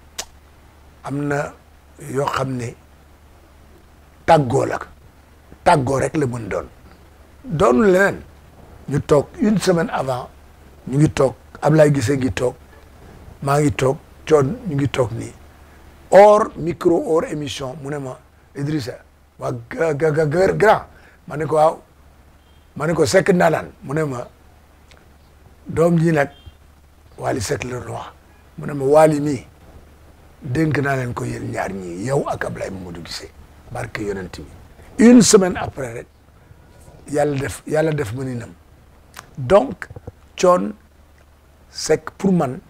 am na yoo xam ne tàggoo la tàggoo rek la mën doon doonu leneen ñu toog une semaine avant ñu ngi toog Ablaye Guissé ngi toog maa ngi toog Thione ñu ngi toog nii hors micro hors émission mu ne ma Idrissa waa ga ga ga ga- grand ma ne ko waaw ma ne ko Seck ndaanaan mu ne ma doom ji nag Wally Seck la doon wax mu ne ma Wally mii dénk naa leen ko yéen ñaar ñii yow ak Ablaye Mamadou Guissé barke yonent bi une semaine après rek yàlla def yàlla def ma ni nam donc Thione Seck pour man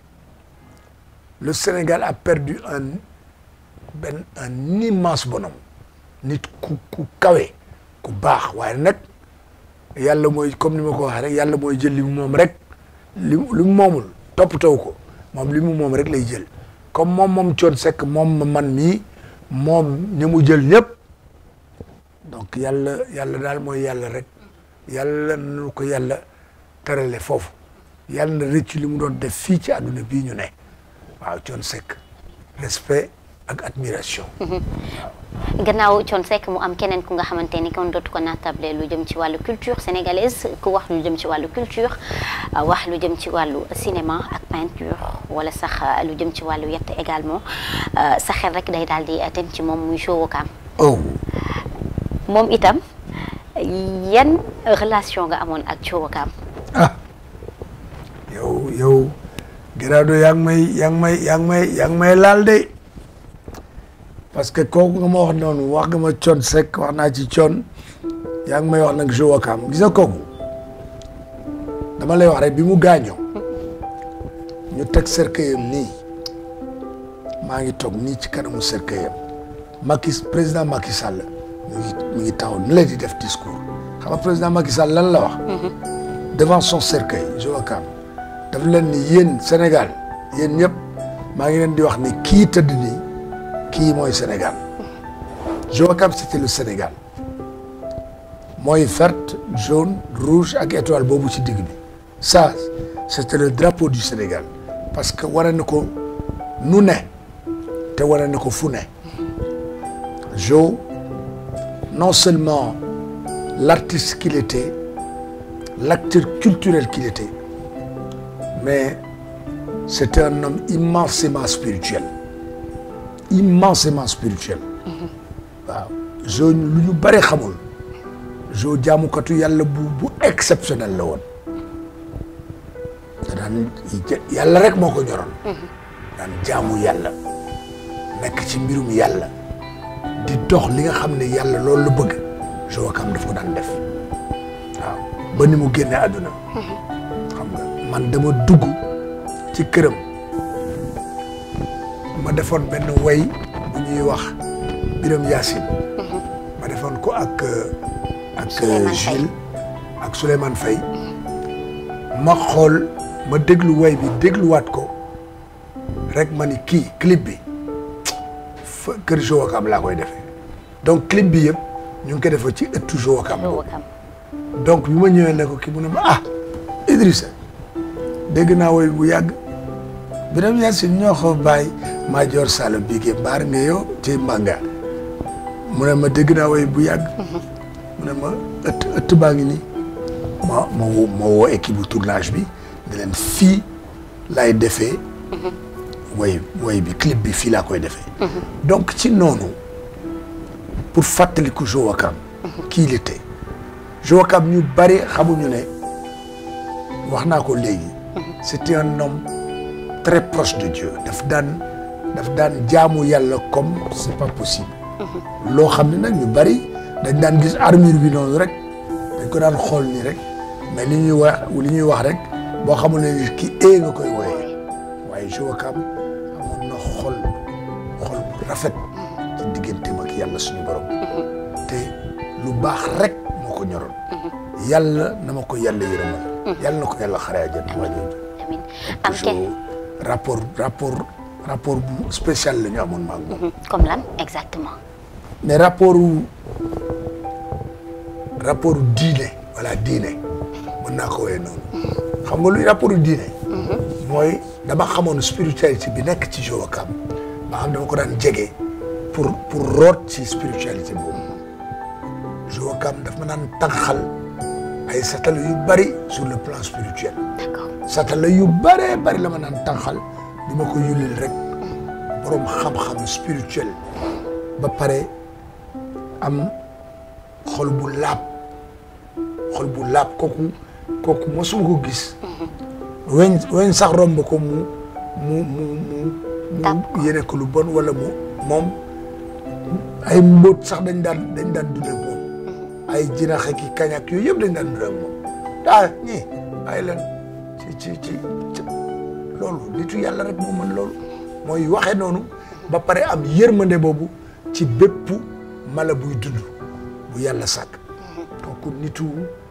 le Sénégal a perdu un benn un immense bonhomme nit ku ku kawe ku baax waaye nag yàlla mooy comme ni ma ko waxee rek yàlla mooy jël li mu moom rek li li mu moomul toppatoo ko moom li mu moom rek lay jël comme moom moom Thione Seck moom ma man mii moom ñi mu jël ñëpp donc yàlla yàlla daal mooy yàlla rek yàlla nu ko yàlla terale foofu yàlla na rëcc li mu doon def fii ci àdduna bii ñu ne waaw Thione Seck respect ak admiration gannaaw Thione Seck mu am keneen ku nga xamante ni kon dootu ko naatable lu jëm ci wàllu culture sénégalaise ku wax lu jëm ci wàllu culture wax lu jëm ci wàllu cinéma ak peinture wala sax lu jëm ci wàllu yett également sa xel rek day daal di dem ci moom muy Joe Wakam oh moom itam yan relation nga amoon ak Joe Wakam ah yow yow Gerardo yaa ngi may yaa ngi may yaa ngi may yaa ngi may laal de parce que kooku nga ma wax noonu wax nga ma Thione Seck wax naa ci Thione yaa ngi may wax nag Joe Wakam gis nga kooku dama lay wax rek bi mu gaañoo ñu teg cercueil-am nii maa ngi toog nii ci kanamu cercueil-am Macky président Macky Sall mu ngi mu ngi taxaw ni la di def discours xam nga président Macky Sall lan la wax devant son cercueil Joe Wakam daf leen ni yéen Sénégal yéen ñëpp maa ngi leen di wax ni kii tëdd nii kii mooy Sénégal Joe Wakam c'était le Sénégal mooy verte jaune rouge ak étoile boobu ci digg bi ça c'était le drapeau du Sénégal parce que wane na ko nu ne te wane na ko fu ne Joe non seulement l'artiste qu'il était l'acteur culturel qu'il était mais c'était un homme immensément spirituel immensément spirituel waaw Joe lu ñu bëri xamul Joe jaamukatu yàlla bu bu exceptionnel la woon te daan yàlla rek moo ko ñoroon daan jaamu yàlla nekk ci mbirum yàlla di dox li nga xam ne yàlla loolu la bëgg Joe Wakam daf ko daan def waaw ba ni mu génne àdduna xam nga man dama dugg ci këram ma defoon benn way bu ñuy wax Biram Yacine ma defoon ko ak ak Souleymane Faye. Jules ak Souleymane Faye ma xool ma déglu way bi dégluwaat ko rek ma ni kii clip bi fa kër Joe Wakam laa koy defee donc clip bi yëpp ñu ngi ko defee ci ëttu Joe Wakam Joe Wakam donc bi ma ñëwee ne ko kii mu ne ma ah Idrissa dégg naa woy bu yàgg Biram Yacine ñoo ko bàyyi maa joor salo bigé mbaar nga yow ci mbanga mu ne ma dégg naa woy bu yàgg mu ne ma ëtt ëtt baa ngi nii ma ma woo ma woo équipe bu tournage bi ne leen fii laay defee woy woy bi clip bi fii laa koy defee donc ci noonu pour fàttaliku Joe Wakam kii il était Joe Wakam ñu bari xamuñu ne wax naa ko léegi c'était un homme très proche de Dieu daf daan daf daan jaamu yàlla comme c'est pas possible loo xam ne nag ñu bari dañ daan gis armure bi noonu rek dañ ko daan xool nii rek mais li ñuy wax li ñuy wax rek boo xamul ne nit ki ee nga koy wooyee waaye Joe Wakam amoon na xol xol bu rafet ci digganteem ak yàlla suñu borom te lu baax rek moo ko ñoroon yàlla na ma ko yàlla yërëmal yàlla na ko yàlla xare àjjana waa jooju amiin am Joe kenn rapport rapport rapport bu spécial la ñu amoon maag moom comme lan exactement mais rapport wu rapport wu diine voilà diine mën naa ko woowee noonu xam nga luy rapport wu diine mooy dama xamoon spiritualité bi nekk ci Joe Wakam ba xam dama ko daan jege pour pour root ci spiritualité boobu Joe Wakam daf ma daan tànqal ay satala yu bari sur le plan spirituel d'accord satala yu bëree bëri la ma naan tànqal di ma ko yullil rek borom xam-xam spirituel ba pare am xol bu laab xol bu laab kooku kooku mosuma ko gis weñ weñ sax romb ko mu mu mu mu mu yéene ko lu bon wala mu moom ay mbóot sax dañ daan dañ daan dund ak moom ay jinax ak i kañ ak yooyu yëpp dañ daan dund ak moom ah ñii ay leen ci ci ci ci loolu nitu yàlla rek moo mën loolu mooy waxee noonu ba pare am yërmande boobu ci bépp mala buy dund bu yàlla sàkk donc nitu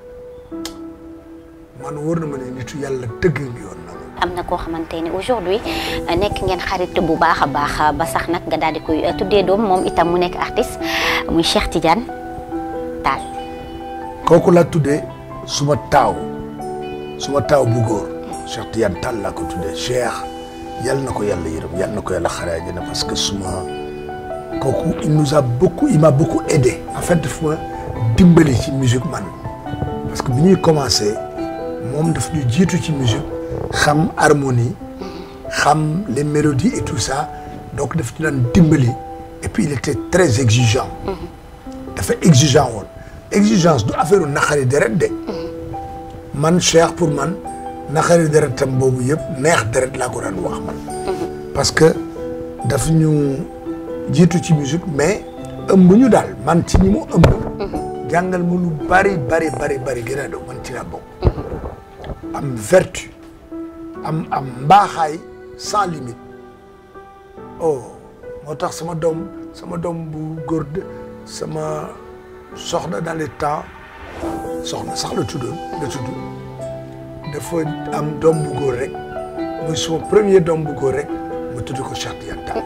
man wóor na ma ne nitu yàlla dëgg ngi yoon noonu am na koo xamante ni aujourd'hui nekk ngeen xarit bu baax a baax ba sax nag nga daal di koy tuddee doom moom itam mu nekk artiste muy Cheikh Tidiane Tall kooku la tuddee suma taaw suma taaw bu góor Cheikh Tidiane Tall laa ko tuddee Cheikh yal na ko yàlla yërëm yal na ko yàlla xare àjjana parce que suma kooku il nous a beaucoup il m'a beaucoup aidé en fait daf ma dimbali ci musique man parce que bi ñuy commencé moom daf ñu jiitu ci musique xam harmonie xam les mélodies et tout ça donc daf ñu daan dimbali et puis il était très exigeant dafa exigeant woon exigence du affaire u naqari deret de man Cheikh pour man naqari deretam boobu yëpp neex deret laa ko daan wax man parce que daf ñu jiitu ci musique mais ëmb ñu daal man ci ñi mu ëmb jàngal ma lu bari bari bari bari gën a do man ci laa bokk am vertu am am mbaaxaay sans limite oh moo tax sama doom sama doom bu góor de sama soxna dans les temps soxna sax la tuddoon la tudd dafa am doom bu góor rek muy suma premier doom bu góor rek mu tudd ko Cheikh Tidiane Tall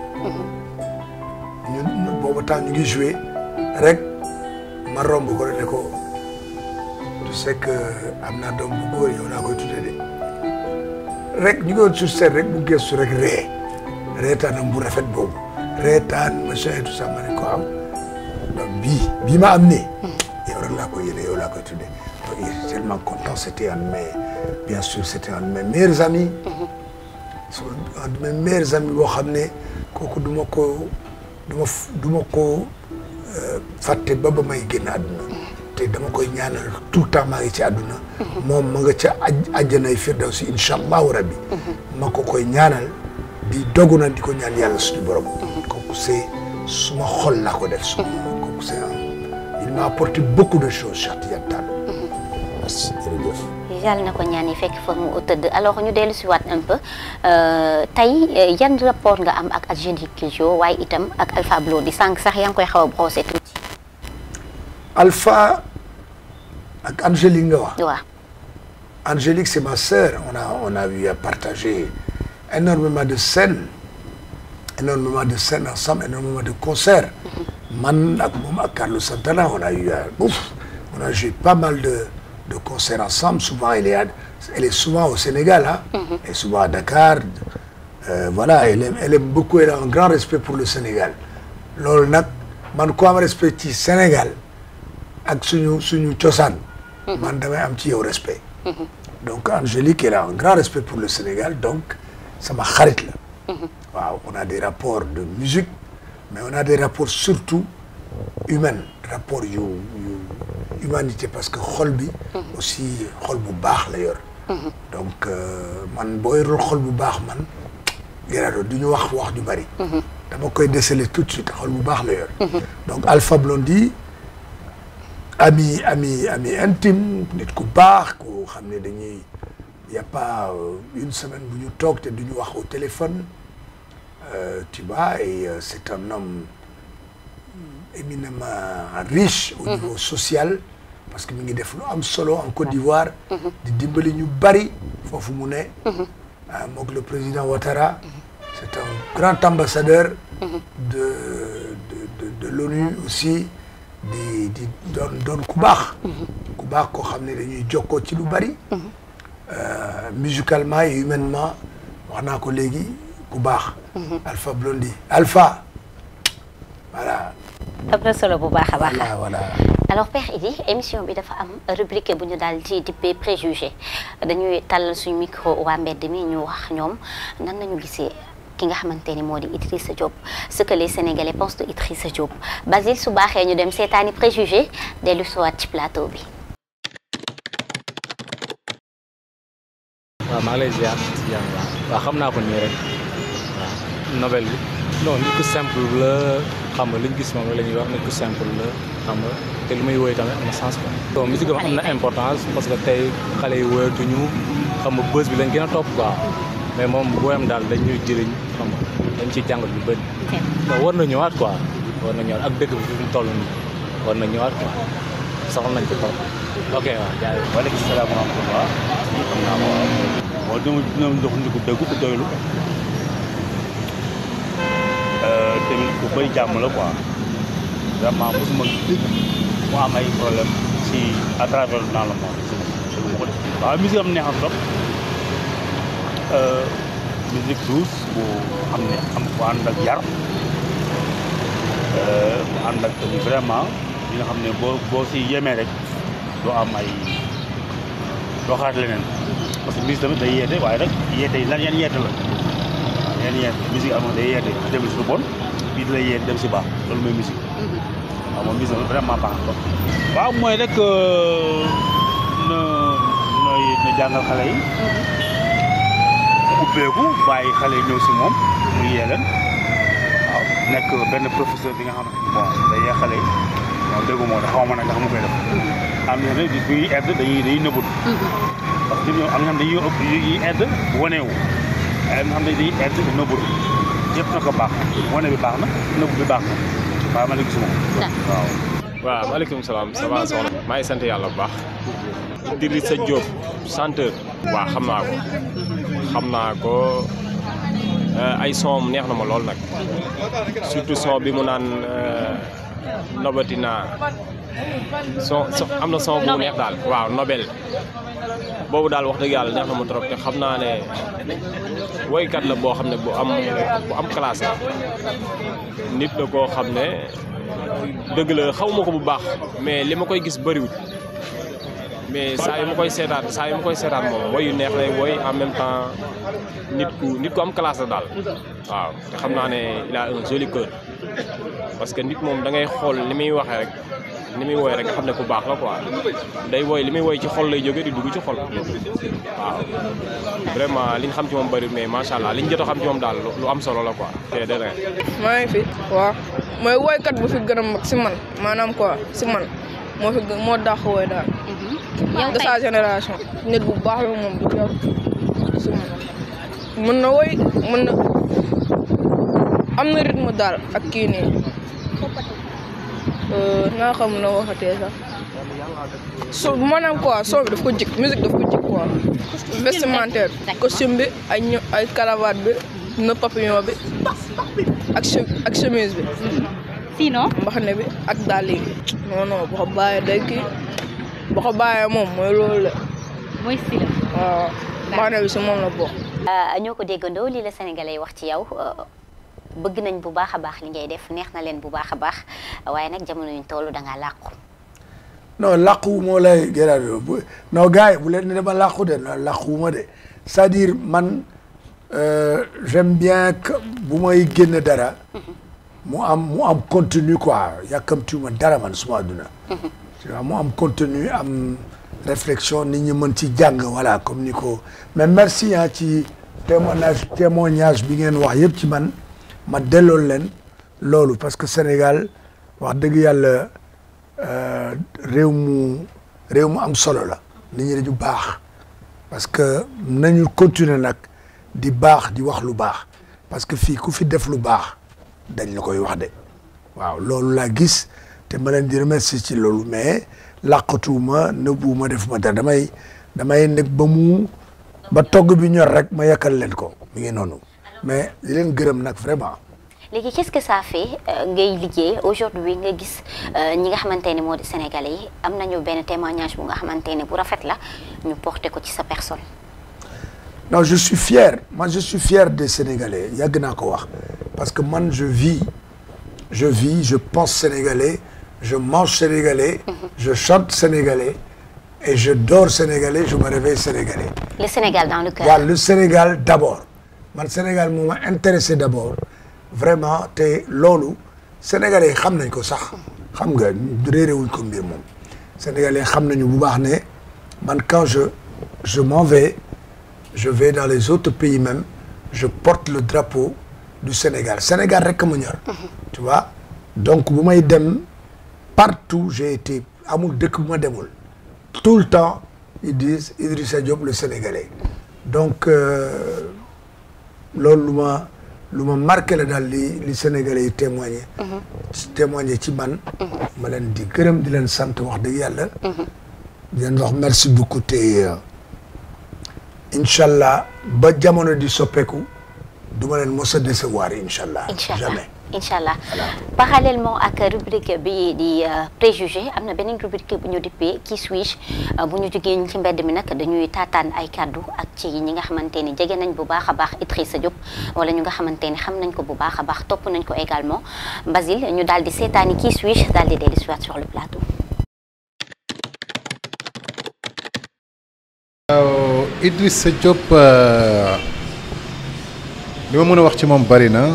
ñun boobu temps ñu ngi joué rek ma romb ko ne ko tu sais que am naa doom bu góor yow laa koy tuddee de rek ñu ngi woon sur scène rek bu gëstu rek ree reetaanam bu rafet boobu reetaan machin et tout ça ma ne ko am donc bii bii ma am nii yow rek laa koy yéene yow laa koy tuddee donc il est tellement content c'était un de mes bien sûr c'était un de mes meilleurs amis un de mes meilleurs amis boo xam ne kooku du ma ko du ma du ma ko fàtte ba ba may génn àdduna te dama koy ñaanal tout le temps maa ngi ci àdduna moom ma nga ca aj àjjanay firdawsi incha allahu rabbi ma ko koy ñaanal di dogu na di ko ñaan yàlla suñu borom kooku c'est suma xol laa ko def suma kooku c'est un il m'a apporté beaucoup de choses Cheikh Tidiane Tall merci jërëjëf yàlla na ko ñaan yi fekk fa mu tëdd alors ñu dellu si waat un peu tey yan rapport nga am ak Angélique Kidjo waaye itam ak Alpha Blondy sànq sax yaa ngi koy xaw a brosser tuuti. Alpha ak Angélique nga wax. waaw. Angélique c'est ma sœur on a on a eu à partager énormément de scènes énormément de scènes ensemble énormément de concerts. man ak moom ak Carlos Santana on a eu à ouf on a joué pas mal de. de concerts ensemble souvent elle est à, elle est souvent au Sénégal ah. elle est souvent à Dakar euh, voilà elle aime elle aime beaucoup elle a un grand respect pour le Sénégal loolu nag man ku am respect ci Sénégal ak suñu suñu cosaan. man damay am ci yow respect. donc Angélique elle a un grand respect pour le Sénégal donc sama xarit la. waaw on a des rapports de musique mais on a des rapports surtout humains rapports yu yu. humanité parce que xol bi aussi xol bu baax la yor donc man boo yorul xol bu baax man gërado du ñu wax wax ju bari dama koy déceler tout de suite xol bu baax la yor donc Alpha Blondy ami ami ami intime nit ku baax ku xam ne dañuy y a pas une semaine bu ñu toog te du ñu wax au téléphone tu vois et c'est un homme éminemment riche au niveau social parce que mi ngi def lu am solo en Côte d'Ivoire di dimbali ñu bari foofu mu ne mook le président Ouattara c'est un grand ambassadeur de de de de l'ONU aussi di di doon doon ku baax ku baax koo xam ne dañuy jokkoo ci lu bari musicalement et humainement wax naa ko léegi ku baax Alpha Blondy Alpha voilà am na solo bu baax a baax. voilà voilà. alors Père Idy émission bi dafa am rubrique bu ñu daal di dippee préjugé dañuy tàllal suñu micro waa mbedd mi ñu wax ñoom nan nañu gisee ki nga xamante ni moo di Idrissa Diop ce que les Sénégalais pensent de Idrissa Diop Basile su baaxee ñu dem seetaani préjugé dellu siwaat ci plateau bi. waaw maa ngi lay ziar ziar waaw xam naa ko nii rek waaw nouvelle bi non nit ku simple la xam nga li ñu gis moom la ñuy wax nit ku simple la xam nga te li muy woy tamit am na sens quoi. bon musique am am na importance parce que tey xale yi woyatuñu xam nga bës bi lañ gën a topp quoi mais moom booyam daal dañ ñuy jëriñ xam nga dañ ciy jàngat lu bëri. donc war na ñëwaat quoi war na ñëwaat ak dëkk bi fi mu toll nii war na ñëwaat quoi soxla nañ ko trop. ok waaw jaajëf. waaleykum salaam wa rahmatulah. xam naa ko waaw. bon dama dina ndox ndi ko dëggu ko doylu. tamit ku bëri jàmm la quoi. vraiment mosuma gis mu am ay problème ci à travers dans le monde. waaw musique am neex na trop musique douce bu xam ne am bu ànd ak yar bu ànd ak tamit vraiment li nga xam ne boo boo si yemee rek doo am ay doo xalaat leneen parce que musique tamit day yeete waaye rek yeete yi lan yan yeete la waaw yan yeete musique am day yeete dem si lu bon bii da lay yeete dem si baax loolu mooy musique waaw moom musique vraiment baax na trop waaw mooy rek na nooy na jàngal xale yi ubbeeku bàyyi xale yi ñëw si moom mu yee leen waaw nekk benn professeur bi nga xam ne bon day yee xale yi moom déggu moo tax xaw ma nag nga xam koy def am na ne buy aide dañuy dañuy nëbbut parce que ñoom am na xam dañuy ëpp yi aide waneewu am na xam ne dañuy aide nëbbut yëpp na ko baax wane bi baax na nëbb bi baax na waaw ma la gisuma waaw waaw maaleykum salaam ça va soxna maa ngi sant yàlla bu baax Idrissa Diop chanteur waaw xam naa ko xam naa ko ay son neex na ma lool nag surtout son bi mu naan nobatina son am na son bu neex daal waaw nobel boobu daal wax dëgg yàlla neex na ma trop te xam naa ne woykat la boo xam ne bu am bu am classe la nit la koo xam ne dëgg la xaw ma ko bu baax mais li ma koy gis bëriwul mais saa yu ma koy seetaan saa yu ma koy seetaan moom woy yu neex lay woy en même temps nit ku nit ku am classe la daal waaw te xam naa ne il a un joli cœur parce que nit moom da ngay xool ni muy waxee rek ni muy woy rek nga xam ne ku baax la quoi day woy li muy woy ci xol lay jóge di dugg ci xol waaw vraiment li ñu xam ci moom bëri mais macha allah li ñu jot a xam ci moom daal lu am solo la quoi te de maa ngi fi waaw mooy woykat bu fi gën a mag si man maanaam quoi si man moo fi gën moo dàq woy daal. de sa génération. nit bu baax la moom du yor si man mën na woy mën na am na rythme daal ak kii nii naa xam na waxatee sax so maanaam quoi son bi daf ko jik musique daf ko jik quoi vestimentaire costume bi ay ño ay cravate bi nœud papillon bi ak ak chemise bi sinon mbaxane bi ak dàll yi non non boo ko bàyyee day kii boo ko bàyyee moom mooy loolu la mooy style waaw mbaxane bi si moom la bokk ñoo ko déggandoo lii la sénégalais wax ci yow bëgg nañ bu baax a baax li ngay def neex na leen bu baax a baax waaye nag jamono yuñ toll da ngaa làqu non làqu moo lay gërëm bu non gars yi bu leen ne dama làqu de non làqu ma de c'est-à-dire man j'aime bien que bu may génn dara mu am mu am contenu quoi yàkkamtiwuma dara man suma adduna tu vois mu am contenu am réflexion nit ñi mën ci jàng voilà comme ni ko mais merci ah ci témoignage témoignage bi ngeen wax yëpp ci man ma dellool leen loolu parce que Sénégal wax dëgg yàlla réew mu réew mu am solo la nit ñi dañu baax parce que nañu continuer nag di baax di wax lu baax parce que fii ku fi def lu baax dañ la koy wax de waaw loolu laa gis te ma leen di remercier ci loolu mais làqatuuma nëbbuuma defuma dara damay damay nekk ba mu ba togg bi ñor rek ma yakkal leen ko mi ngi noonu mais di leen gërëm nag vraiment léegi qu'est-ce que ça fait ngay liggéey aujourd'hui nga gis ñi nga xamante ne moo di sénégalais yi am nañu benn témoignage bu nga xamante ne bu rafet la ñu porté ko ci sa personne non je suis fier moi je suis fier des sénégalais yàgg naa ko wax parce que man je vis je vis je pense sénégalais je mange sénégalais je chante sénégalais et je dors sénégalais je me réveille sénégalais le Sénégal dans le cœur waaw le Sénégal d'abord man Sénégal moo ma intéressé d'abord vraiment te loolu sénégalais yi xam nañ ko sax xam nga réeréwuñ ko mbir moom sénégalais xam nañu bu baax ne man quand je je m'en vais je vais dans les autres pays même je porte le drapeau du Sénégal Sénégal rek ma ñor tu vois donc bu may dem partout j'ai été amul dëkk bu ma demul tout le temps ils disent Idrissa Diop le Sénégalais donc loolu lu ma lu ma marqué la daal li li Sénégalais yi témoigné témoigné ci man ma leen di gërëm di leen sant wax dëgg yàlla di leen wax merci beaucoup te incha allah ba jamono di soppeeku du ma leen mos a décevoir incha allah Incha allah. jamais incha allah parallèlement ak rubrique bi di préjugé am na beneen rubrique bu ñu dippee qui suis-je bu ñu jógee ci mbedd mi nag dañuy taataan ay kàddu ak ci ñi nga xamante ni jege nañ bu baax a baax Idrissa Diop wala ñu nga xamante ni xam nañ ko bu baax a baax topp nañ ko également Basile ñu daal di seetaani qui suis-je daal di dellu si waat sur le plateau. waaw Idrissa Diop li ma mën a wax ci moom bari na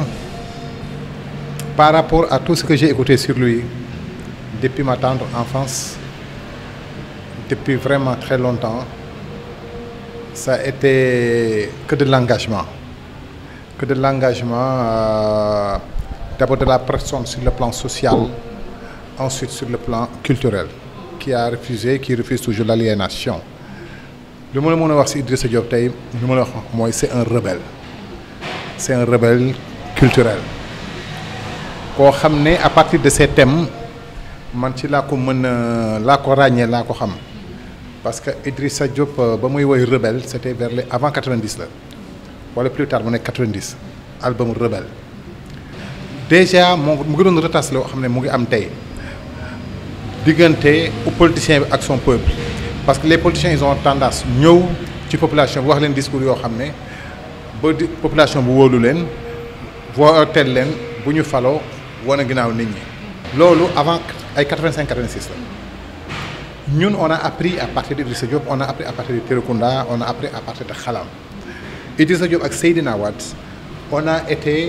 par rapport à tout ce que j'ai écouté sur lui depuis ma tendre enfance depuis vraiment très longtemps ça a été que de l'engagement que de l'engagement euh, d'abord de la personne sur le plan social ensuite sur le plan culturel qui a refusé qui refuse toujours l'aliénation li ma la mën a wax ci Idrissa Diop tey li ma la wax mooy c'est un rebelle c'est un rebelle culturel koo xam ne à partir de ces thèmes man ci laa ko mën a laa ko ràññee laa ko xam parce que Idrissa Diop ba muy woy rebelle c'était vers les avant 90 la wala plus tard mu nekk 90 album rebelle déjà moo mu ngi doon retas loo xam ne mu ngi am tey diggante politicien bi ak son peuple parce que les politiciens ils ont tendance ñëw ci population bi wax leen discours yoo xam ne ba di population bu wóolu leen votel leen bu ñu faloo wane ginnaaw nit ñi loolu avant ay 85 86 la ñun on a appris à partir d'Idrissa Diop on a appris à partir de Térékounda on a appris à partir de Xalam Idrissa Diop ak Seydina Wade on a été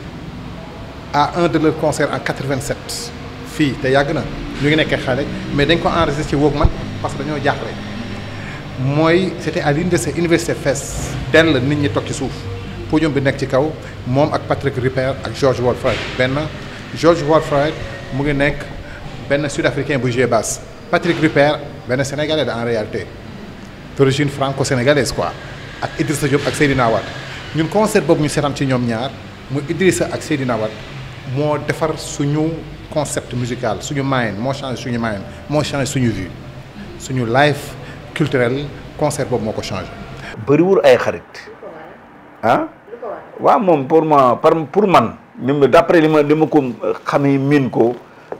à un de leurs concerts en 87 fii te yàgg na ñu ngi nekkee xale mais dañ ko enregistré ci Walkman parce que dañoo jaaxle mooy c'était à l'université université Fès dell nit ñi toog ci suuf podium bi nekk ci kaw moom ak Patrick Rupert ak George Walfred benn George Walfred mu ngi nekk benn sud-africain bu joué basse Patrick Rupert benn sénégalais en réalité d'origine franco-sénégalaise quoi ak Idrissa Diop ak Seydina Wade ñun concert boobu ñu seetaan ci ñoom ñaar muy Idrissa ak Seydina Wade moo defar suñu concept musical suñu mind moo changé suñu mind moo changé suñu vue suñu life culturel concert boobu moo ko changé. bëriwul ay xarit ah waaw moom pour moi par pour man ni ma d'après li ma li ma ko xamee miin ko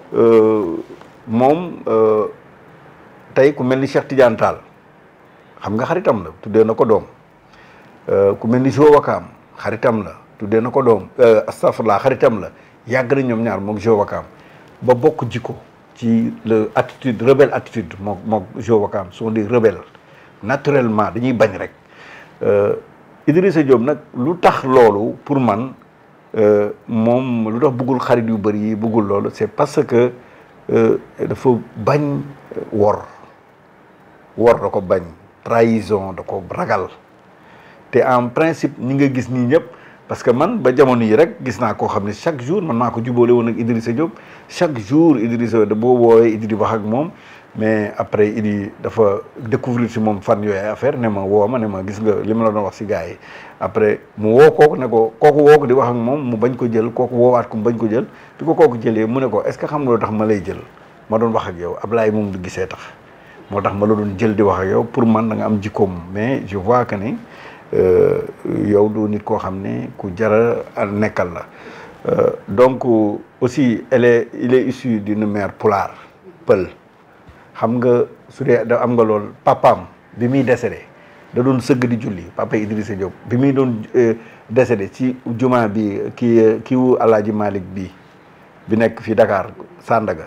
moom tey ku mel ni Cheikh Tidiane Tall xam nga xaritam la tuddee na ko doom ku mel ni Jo Wakaam xaritam la tuddee na ko doom astafurlah xaritam la yàgg na ñoom ñaar moom Jo Wakaam ba bokk jikko ci le attitude rebelle attitude mook mook Jo Wakaam sont des rebelles naturellement dañuy bañ rek Idrissa Diop nag lu tax loolu pour man moom lu tax bëggul xarit yu bëri yi bëggul loolu c'est parce que dafa bañ wor wor da ko bañ trahison da ko ragal te en principe ñi nga gis nii ñëpp parce que man ba jamono yi rek gis naa koo xam ne chaque jour man maa ko jubóole woon ak Idrissa Diop chaque jour Idrissa da boo woowee Idri wax ak moom mais après Idi dafa découvrir si moom fan yooyu affaire ne ma woo ma ne ma gis nga li ma la doon wax si gars yi après mu woo kooku ne ko kooku woo ko di wax ak moom mu bañ ko jël kooku woowaat ko mu bañ ko jël di ko kooku jëlee mu ne ko est-ce que xam nga loo tax ma lay jël ma doon wax ak yow Ablaye moom du gisee tax moo tax ma la doon jël di wax ak yow pour man da nga am jikkoom mais je vois que ni yow du nit koo xam ne ku jara nekkal la donc aussi elle est il est issu d'une mère pulaar pël xam nga su dee da am nga lool papaam bi muy décédé da doon sëgg di julli papa Idrissa Diop bi muy doon décédé ci juma bi kii kii wu Alaaji Malick bi bi nekk fii Dakar Sandaga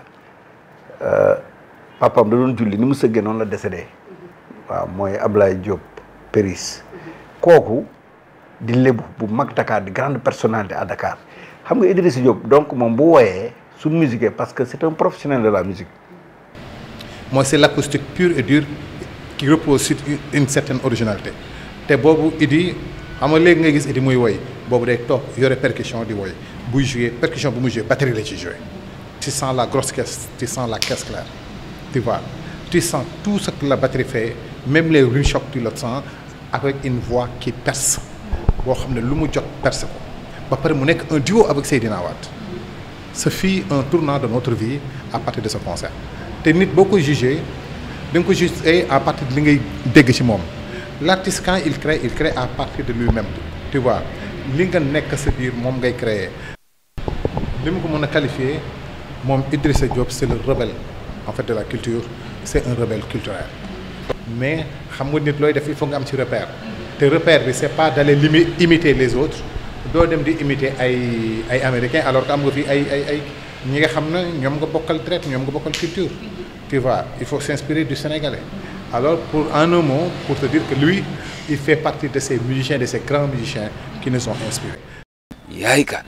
papaam da doon julli ni mu sëggee noonu la décédé waaw mooy Ablaye Diop Péris kooku di lébu bu mag Dakar di grande personnalité à Dakar xam nga Idrissa Diop donc moom bu wooyee su musique parce que c'est un professionnel de la musique mooy c'est l'acoustique pure et dure qui repose sur une certaine originalité te boobu Idi xam nga léegi nga gis Idi muy woy boobu day toog yore percussion di woy buy jouer percussion bu muy jouer batterie la ci jouer tu sens la grosse caisse tu sens la caisse claire tu vois tu sens tout ce que la batterie fait même les rim shocks tu le sens avec une voix qui perce boo xam ne lu mu jot perce ko ba pare mu nekk un duo avec Seydina Wade ce fut un tournant de notre vie à partir de ce concert te nit boo ko jugé da nga ko jugé à partir de li ngay dégg ci moom l'artiste quand il crée il crée à partir de lui-même tu vois li nga nekk sa biir moom ngay créer li mu ko mën a qualifier moom Idrissa Diop c'est le rebelle en fait de la culture c'est un rebelle culturel mais xam nga nit looy def il faut nga am ci repère te repère bi c'est pas d'aller limi imiter les autres doo dem di imiter ay ay américains alors que am nga fi ay ay ay ñi nga xam ne ñoom nga bokkal traite ñoom nga bokkal culture tu vois il faut s'inspirer du sénégalais alors pour en un mot pour te dire que lui il fait partie de ces musiciens de ces grands musiciens qui nous ont inspirés yaay kan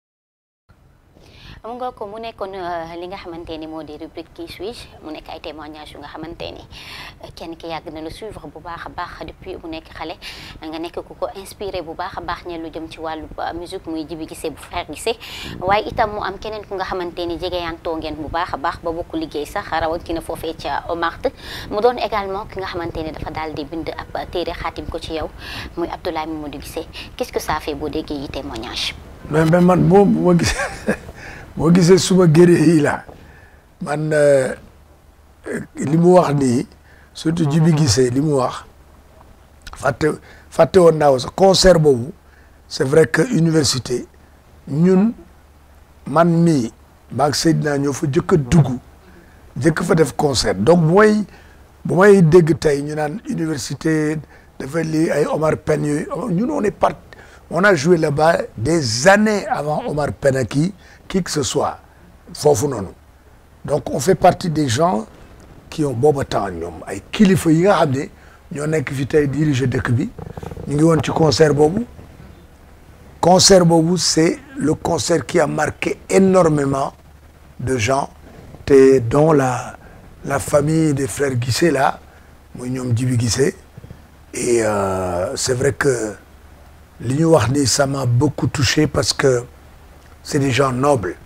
xam nga ko mu nekkoon li nga xamante ni moo di rubrique qui suis-je mu nekk ay témoignages yu nga xamante ni kenn ki yàgg na la suivre bu baax a baax depuis mu nekk xale nga nekk ku ko inspiré bu baax a baax ñe lu jëm ci wàllu musique muy Djiby Guissé bu frère Guissé waaye itam mu am keneen ku nga xamante ni jegeyantoo ngeen bu baax a baax ba bokk liggéey sax rawatina foofee ca Omart mu doon également ki nga xamante ni dafa daal di bind ab téere xaatim ko ci yow muy Abdoulaye Mamadou Guissé qu'est-ce que ça fait boo déggee yi témoignage mais mais man boo boo gisee boo gisee suma géré yi la man li mu wax nii surtout Djiby Guissé li mu wax fàtte fàtte woon naa sax concert boobu c'est vrai que université ñun man mii maag Seydina ñoo fa jëkk a dugg jëkk fa def concert donc bu may bu may dégg tey ñu naan université dafa lii ay Omar Pène yooyu ñun on est part on a joué là-bas des années avant Omar Pène ak qui qui que ce soit foofu noonu donc on fait partie des gens qui ont booba temps ñoom ay kilifa yi nga xam ne ñoo nekk fi tey diriger dëkk bi ñu ngi woon ci concert boobu concert boobu c'est le concert qui a marqué énormément de gens te dont la la famille des frères Guissé là muy ñoom Djiby Guissé et euh, c'est vrai que li ñu wax ni ça m'a beaucoup touché parce que c'est des gens nobles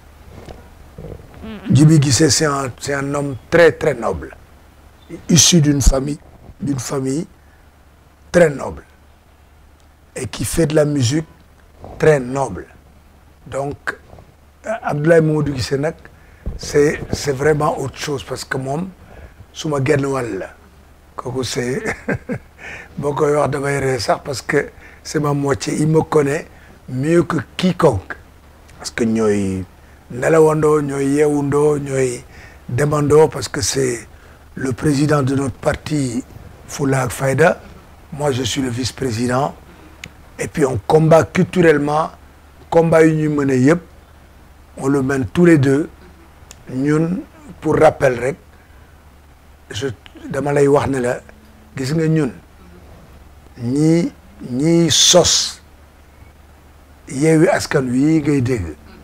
Djiby Guissé c'est un c'est un homme très très noble issu d'une famille d'une famille très noble et qui fait de la musique très noble donc Abdoulaye Mamadou Guissé nag c'est c'est vraiment autre chose parce que moom su ma genn wàll la kooku c'est boo koy wax damay ree sax parce que c'est ma moitié il me connaît mieux que quiconque parce que ñooy nelawandoo ñooy yeewundoo ñooy demandoo parce que c'est le président de notre parti Fulla ak Fayda moi je suis le vice-président et puis on combat culturellement combat yu ñuy mën a yëpp on le mène tous les deux ñun pour rappel rek je dama lay wax ne la gis nga ñun ñii ñii sos yeewi askan wi ngay dégg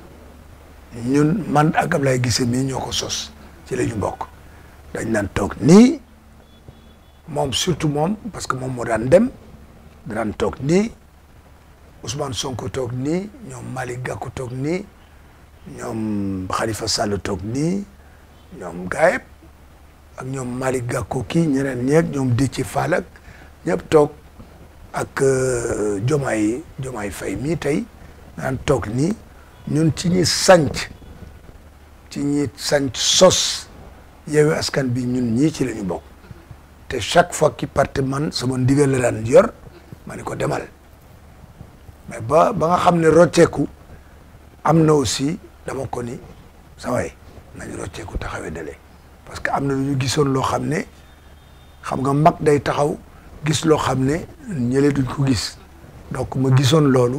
ñun man ak Ablaye Guissé mii ñoo ko sos ci la ñu bokk dañ daan toog nii moom surtout moom parce que moom moo daan dem daan toog nii Ousmane Sonko toog nii ñoom Malick Gakou toog nii ñoom Khalifa Sall toog nii ñoom Gaëb ak ñoom Malick Gakou kii ñeneen ñeeg ñoom Déthié Fall ak ñëpp toog ak Diomaye Diomaye Faye mii tey daan toog nii ñun ci ñi sanc ci ñi sanc sos Yewwi Askan bi ñun ñii ci la ñu bokk te chaque fois ki parte man sama ndigal la daan yor ma ne ko demal mais ba ba nga xam ne rocceeku am na aussi dama ko ni sa waay nañu rocceeku taxawee dale parce que am na lu ñu gisoon loo xam ne xam nga mag day taxaw gis loo xam ne ñële duñ ko gis donc ma gisoon loolu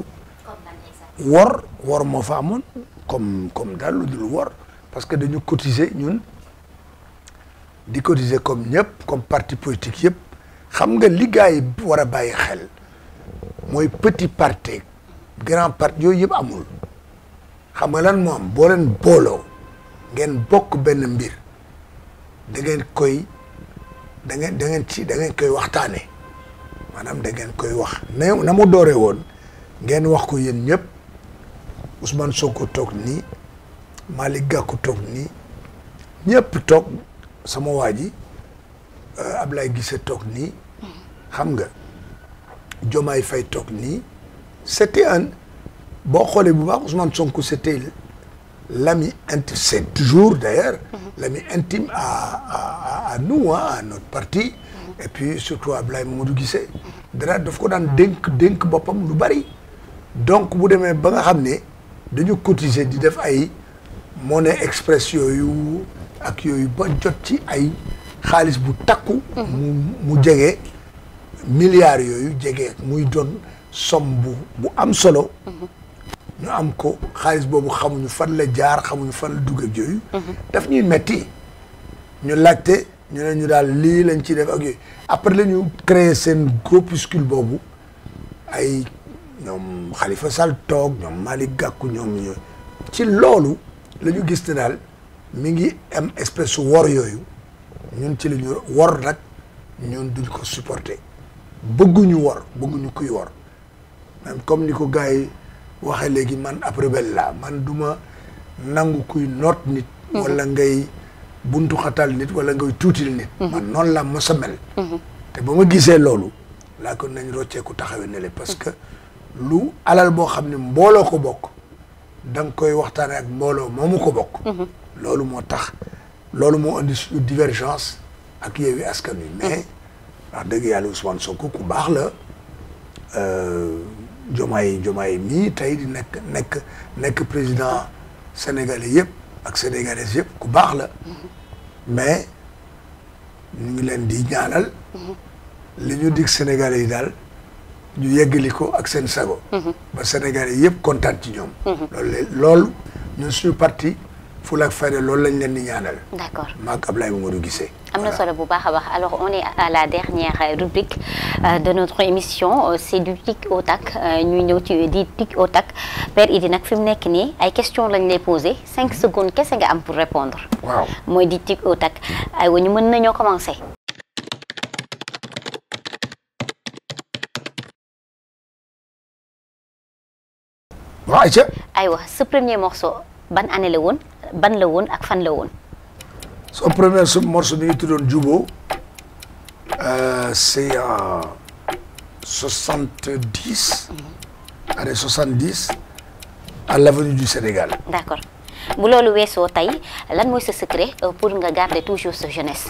wor wor moo fa amoon comme comme daal lu dul wor parce que dañu cotiser ñun di cotiser comme ñëpp comme parti politique yëpp xam nga li gars yi war a bàyyi xel mooy petit parti grand parti yooyu yëpp amul xam nga lan moo am boo leen booloo ngeen bokk benn mbir da ngeen koy da ngeen da ngeen ci da ngeen koy waxtaane maanaam da ngeen koy wax na na mu dooree woon ngeen wax ko yéen ñëpp Ousmane Sonko toog nii Malick Gakou toog nii ñëpp toog sama waa ji Ablaye Guissé toog nii xam nga Diomaye Faye toog nii c'était un boo xoolee bu baax Ousmane Sonko c'était l'ami intime c'est toujours d'ailleurs l'ami intime à à à nous à notre parti et puis surtout Ablaye Mamadou Guissé dara daf ko daan dénk dénk boppam lu bari donc bu demee ba nga xam ne dañu cotiser di def ay monnaie express yooyu ak yooyu ba jot ci ay xaalis bu takku mu mu jege milliards yooyu jege muy doon somme bu bu am solo ñu am ko xaalis boobu xamuñu fan la jaar xamuñu fan la dugg ak yooyu daf ñuy metti ñu laajte ñu ne ñu daal lii lañ ci def ak yooyu après la ñu créer seen groupuscule boobu ay ñoom Khalifa Sall toog ñoom Malick Gakou ñoom ñooy ci loolu la ñu gis ne daal mi ngi am espèce su wor yooyu ñun ci la ñu wor nag ñun duñ ko supporter bëgguñu wor bëgguñu kuy wor même comme ni ko gars yi waxee léegi man ab rebelle laa man duma nangu kuy noot nit wala ngay buntu xatal nit wala ngay tuutil nit man noonu la mos a mel te ba ma gisee loolu laa ko nañ rocceeku taxawee ne le parce que lu alal boo xam ne mbooloo ko bokk da nga koy waxtaane ak mbooloo moomu ko bokk loolu moo tax loolu moo indi suñu divergence ak Yewwi Askan Wi mais wax dëgg yàlla Ousmane Sonko ku baax la Jomaay Jomaay mii tey di nekk nekk nekk président sénégalais yëpp ak sénégalaises yëpp ku baax la mais ñu ngi leen di ñaanal li ñu dig sénégalais yi daal ñu yeggali ko ak seen sago ba sénégalais yëpp kontaan ci ñoom loolu la loolu ñun suñu parti Fulla ak Fayda loolu lañ leen di ñaanal d'accord maag Ablaye Mamadou Guissé am na solo bu baax a baax alors on est à la dernière rubrique de notre émission c'est du tic au tac ñuy ñëw ci di tic au tac Père Idi nag fi mu nekk nii ay questions lañ lay poser cinq secondes kese nga am pour répondre waaw mooy di tic au tac aywa ñu mën nañoo commencer waaw ayca aywa sa premier morceau ban année la woon ban la woon ak fan la woon son premier su morceau bi ngi tuddoon Jubo c'est en soixante-dix année soixante-dix à l'avenue du Sénégal d'accord bu loolu weesoo tey lan mooy sa secret pour nga garder toujours sa jeunesse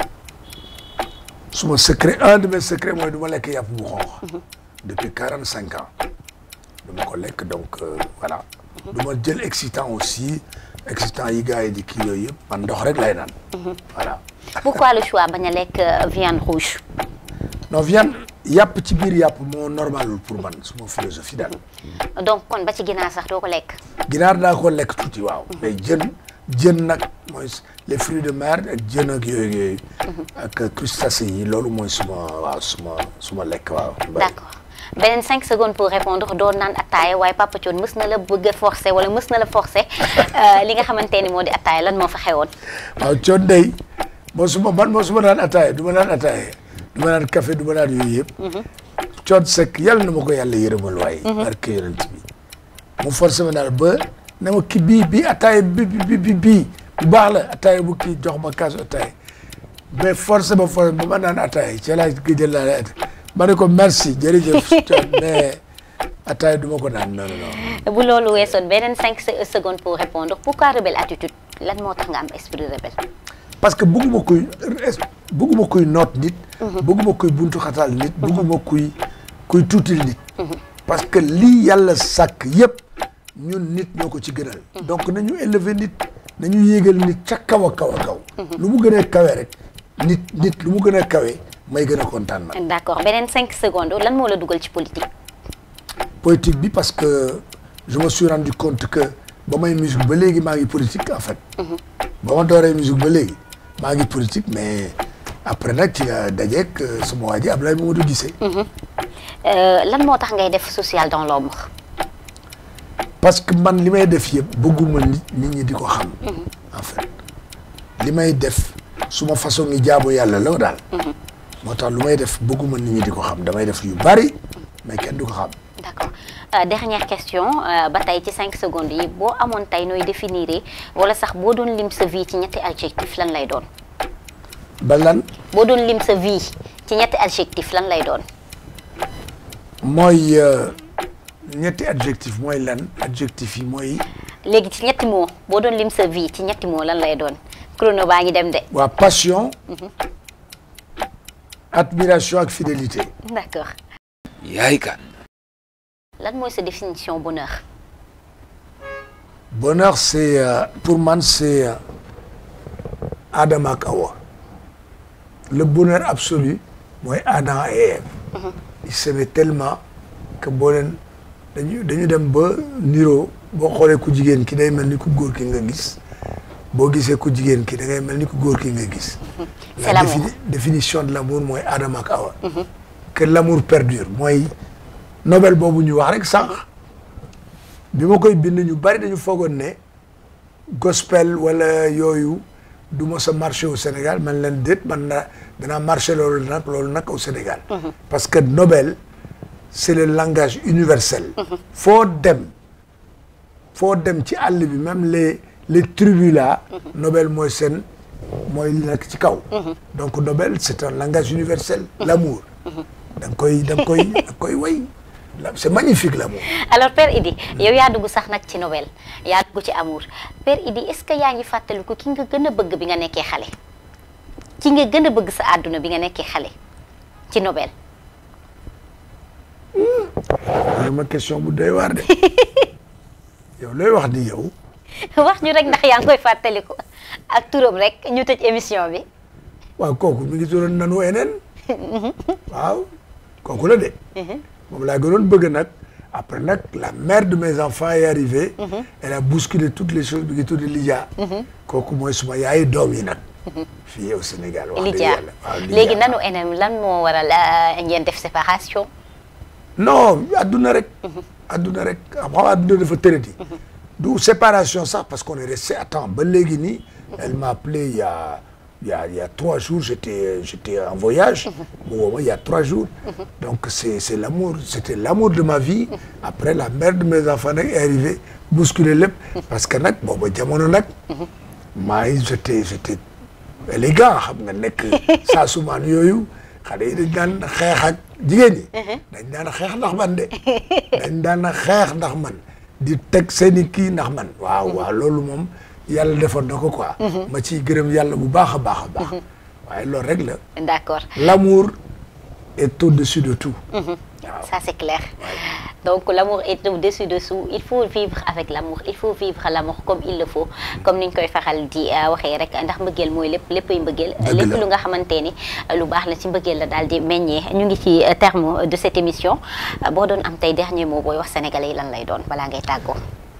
suma secret un de mes secrets mooy du ma lekk yàpp bu xonq depuis quarante cinq ans du ma ko lekk donc euh, voilà du ma jël excitant aussi excitant yi gars yi di kii yooyu yëpp man ndox rek lay naan voilà pourquoi le choix bañ a lekk viande rouge non viande yàpp ci biir yàpp moo normalul pour man suma philosophie daal donc kon ba ci ginaar sax doo ko lekk ginaar daa ko lekk tuuti waaw mais jën jën nag mooy les fruits de mer ak jën ak yooyu yooyu ak crustacés yi loolu mooy suma waaw suma suma lekk waaw d'accord beneen cinq secondes pour répondre doo naan attaaya waaye Papa Thione mës na la bëgg a forcer wala mës na la forcer li nga xamante ni moo di attaaya lan moo fa xewoon waaw Thione day moo suma man moo suma naan attaaya du ma naan attaaya du ma naan café du ma naan yooyu yëpp Thione Seck yàlla na ma ko yàlla yërëmal waaye barke yonent bi mu forcé ma daal ba ne ma kii bii bii attaaya bi bi bi bii bu baax la attaaya bu kii jox ma kaasu attaaya mais forcé ma forcé ba ma naan attaaya ci laa gëjël laa ma ne ko merci jërëjëf Thione mais attaaya du ma ko naan non non bu loolu weesoon beneen cinq secondes pour répondre pourquoi rebelle attitude lan moo tax nga am esprit rebelle parce que bëgguma kuy bëgguma kuy noot nit bëgguma kuy buntu xatal nit bëgguma kuy kuy tuutil nit parce que lii yàlla sàkk yëpp ñun nit ñoo ko ci gënal donc nañu élever nit nañu yéegal nit ca kaw a kaw a kaw lu mu gën a kawe rek nit nit lu mu gën a kawe may gën a kontaan man d'accord beneen cinq secondes lan moo la dugal ci politique politique bi parce que je me suis rendu compte que ba may musique ba léegi maa ngi politique en fait ba ma dooree musique ba léegi maa ngi politique mais après nag ci dajeeg sama waa ji Ablaye Mamadou Guissé lan moo tax ngay def social dans l'ombre parce que man li may def yëpp bëgguma nit nit ñi di ko xam en fait li may def suma façon ngi jaamu yàlla la daal moo tax lu may def bëgguma nit ñi di ko xam damay def yu bari mais kenn du ko xam d'accord euh, dernière question ba tey ci cinq secondes yi boo amoon tey nooy définir wala sax boo doon lim sa vie ci ñetti adjectif lan lay doon ba lan boo doon lim sa vie ci ñetti adjectif lan lay doon mooy ñetti adjectif mooy lan adjectif yi mooy léegi ci ñetti mots boo doon lim sa vie ci ñetti mots lan lay doon chrono baa ngi dem de waa passion admiration ak fidélité d'accord yaay kan lan mooy sa définition bonheur bonheur c'est euh, pour man c'est euh, Adam ak Awa le bonheur absolu mooy Adam et Ève ils s'aimaient tellement que boo leen dañu dañu dem ba niroo boo xoolee ku jigéen ki day mel ni ku góor ki nga gis boo gisee ku jigéen ki da ngay mel ni ku góor ki nga gis C'est la l'amour. défini- définition de l'amour mooy Adam ak Awa que l'amour perdure mooy Nobel boobu ñu wax rek sànq bi ma koy bind ñu bari dañu foogoon ne gospel wala yooyu du ma sa marché au Sénégal man leen déet man na danaa marché loolu nag loolu nag au Sénégal parce que Nobel c'est le langage universel foo dem foo dem ci àll bi même les les tribus là Nobel mooy seen mooy li nekk ci kaw donc Nobel c'est un langage universel l'amour da nga koy da nga koy da nga koy way La- c'est magnifique l'amour alors Père Idi yow yaa dugg sax nag ci Nobel yaa dugg ci amour Père Idi est-ce que yaa ngi fàttaliku ki nga gën a bëgg bi nga nekkee xale ki nga gën a bëgg sa àdduna bi nga nekkee xale ci Nobel loolu ma question bu doy waar de yow looy wax ni yow wax ñu rek ndax yaa ngi koy fàttaliku ak turam rek ñu tëj émission bi waaw kooku mi ngi turoon nanu eneen waaw kooku la de moom laa gënoon bëgg nag après nag la mère de mes enfants est arrivée elle a bousculé toutes les choses bi ngi tudd Lydia kooku mooy suma yaayu doom yi nag fii au Sénégal wax dëgg Lydia yàlla waaw Lydia. léegi nanu enem lan moo waral euh, ngeen def séparation non adduna rek adduna rek xam xam adduna dafa tërëti du séparation sax parce qu'on est resté à temps ba léegi nii elle m'a appelé il y a il y a il y a trois jours j'étais j'étais en voyage mu woo ma il y a trois jours donc c'est c'est l'amour c'était l'amour de ma vie après la mère de mes enfants nag est arrivée bousculer lépp parce que nag booba jamono nag maa ngi j'étais j'étais élégant xam nga nekk saa sumaan yooyu xale yi dañ daan xeex ak jigéen ñi dañ daan xeex ndax man de dañ daan xeex ndax man di teg seeni kii ndax man waaw waaw loolu moom yàlla defoon na ko quoi ma ciy gërëm yàlla bu baax a baax a baax waaye loolu rek la d'accord l'amour est au-dessus de tout ça c'est clair donc l'amour est au-dessus de tout il faut vivre avec l'amour il faut vivre l'amour comme il le faut comme ni ñu koy faxal di euh, waxee rek ndax mbëggeel mooy lépp léppay mbëggeel Dëgg lépp la. lu nga xamante ni euh, lu baax la ci mbëggeel la daal di meññee ñu ngi ci euh, terme de cette émission Euh, boo doon am tey dernier mot booy wax sénégalais yi lan lay doon balaa ngay tàggoo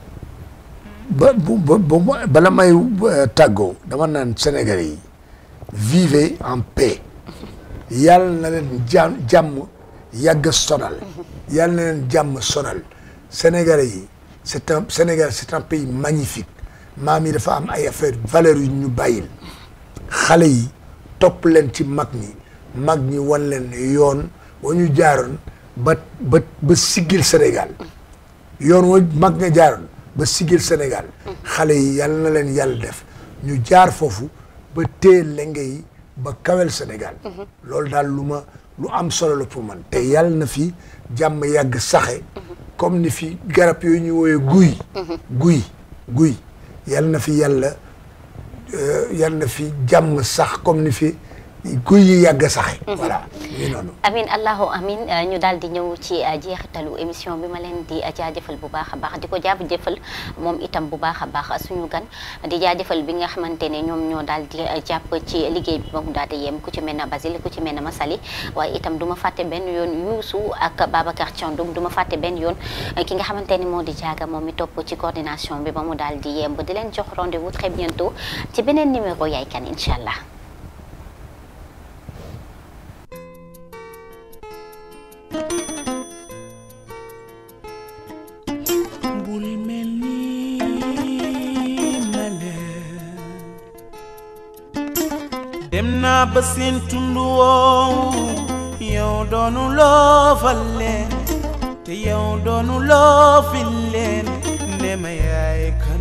ba bu ba ba bala may euh, tàggoo dama naan Sénégalais yi vivez en paix yàlla na leen jàmm jàmm yàgg sonal yàlla na leen jàmm sonal Sénégalais yi c'est un Sénégal c'est un pays magnifique maam yi dafa am ay affaires valeurs yu ñu bàyyil xale yi topp leen ci mag ñi mag ñi wan leen yoon wa ñu jaaroon ba ba ba siggil Sénégal yoon wa mag nga jaaroon ba sigil Sénégal xale yi yàlla na leen yàlla def ñu jaar foofu ba téye lenge yi ba kawel Sénégal loolu daal lu ma lu am solo la pour man te yàlla na fi jàmm yàgg saxe comme ni fi garab yooyu ñu wooyee guy guy guy yàlla na fi yàlla euh, yàlla na fi jàmm sax comme ni fi guy yi yàgg saxe voilà ñu noonu amin allahu amin euh, ñu daal di ñëw ci euh, jeexitalu émission bi ma leen di euh, jaajëfal bu baax a baax di ko jaajëfal moom itam bu baax a baax suñu gan di jaajëfal bi nga xamante ne ñoom ñoo daal di euh, jàpp ci liggéey bi ba mu daal di yem ku ci mel ne Basile ku ci mel ne Masali waaye itam du ma fàtte benn yoon Youssou ak Babacar Thiandoum du ma fàtte benn yoon euh, ki nga xamante ni moo di jaaga moom mi topp ci coordination bi ba mu daal di yemb di leen jox rendez-vous très bientôt ci beneen numéro Yaye Kane incha allah. bul mel ni male dem naa ba seen tund woowu yow doonu loo fal leen te yow doonu loo fil leen ne ma yaay kan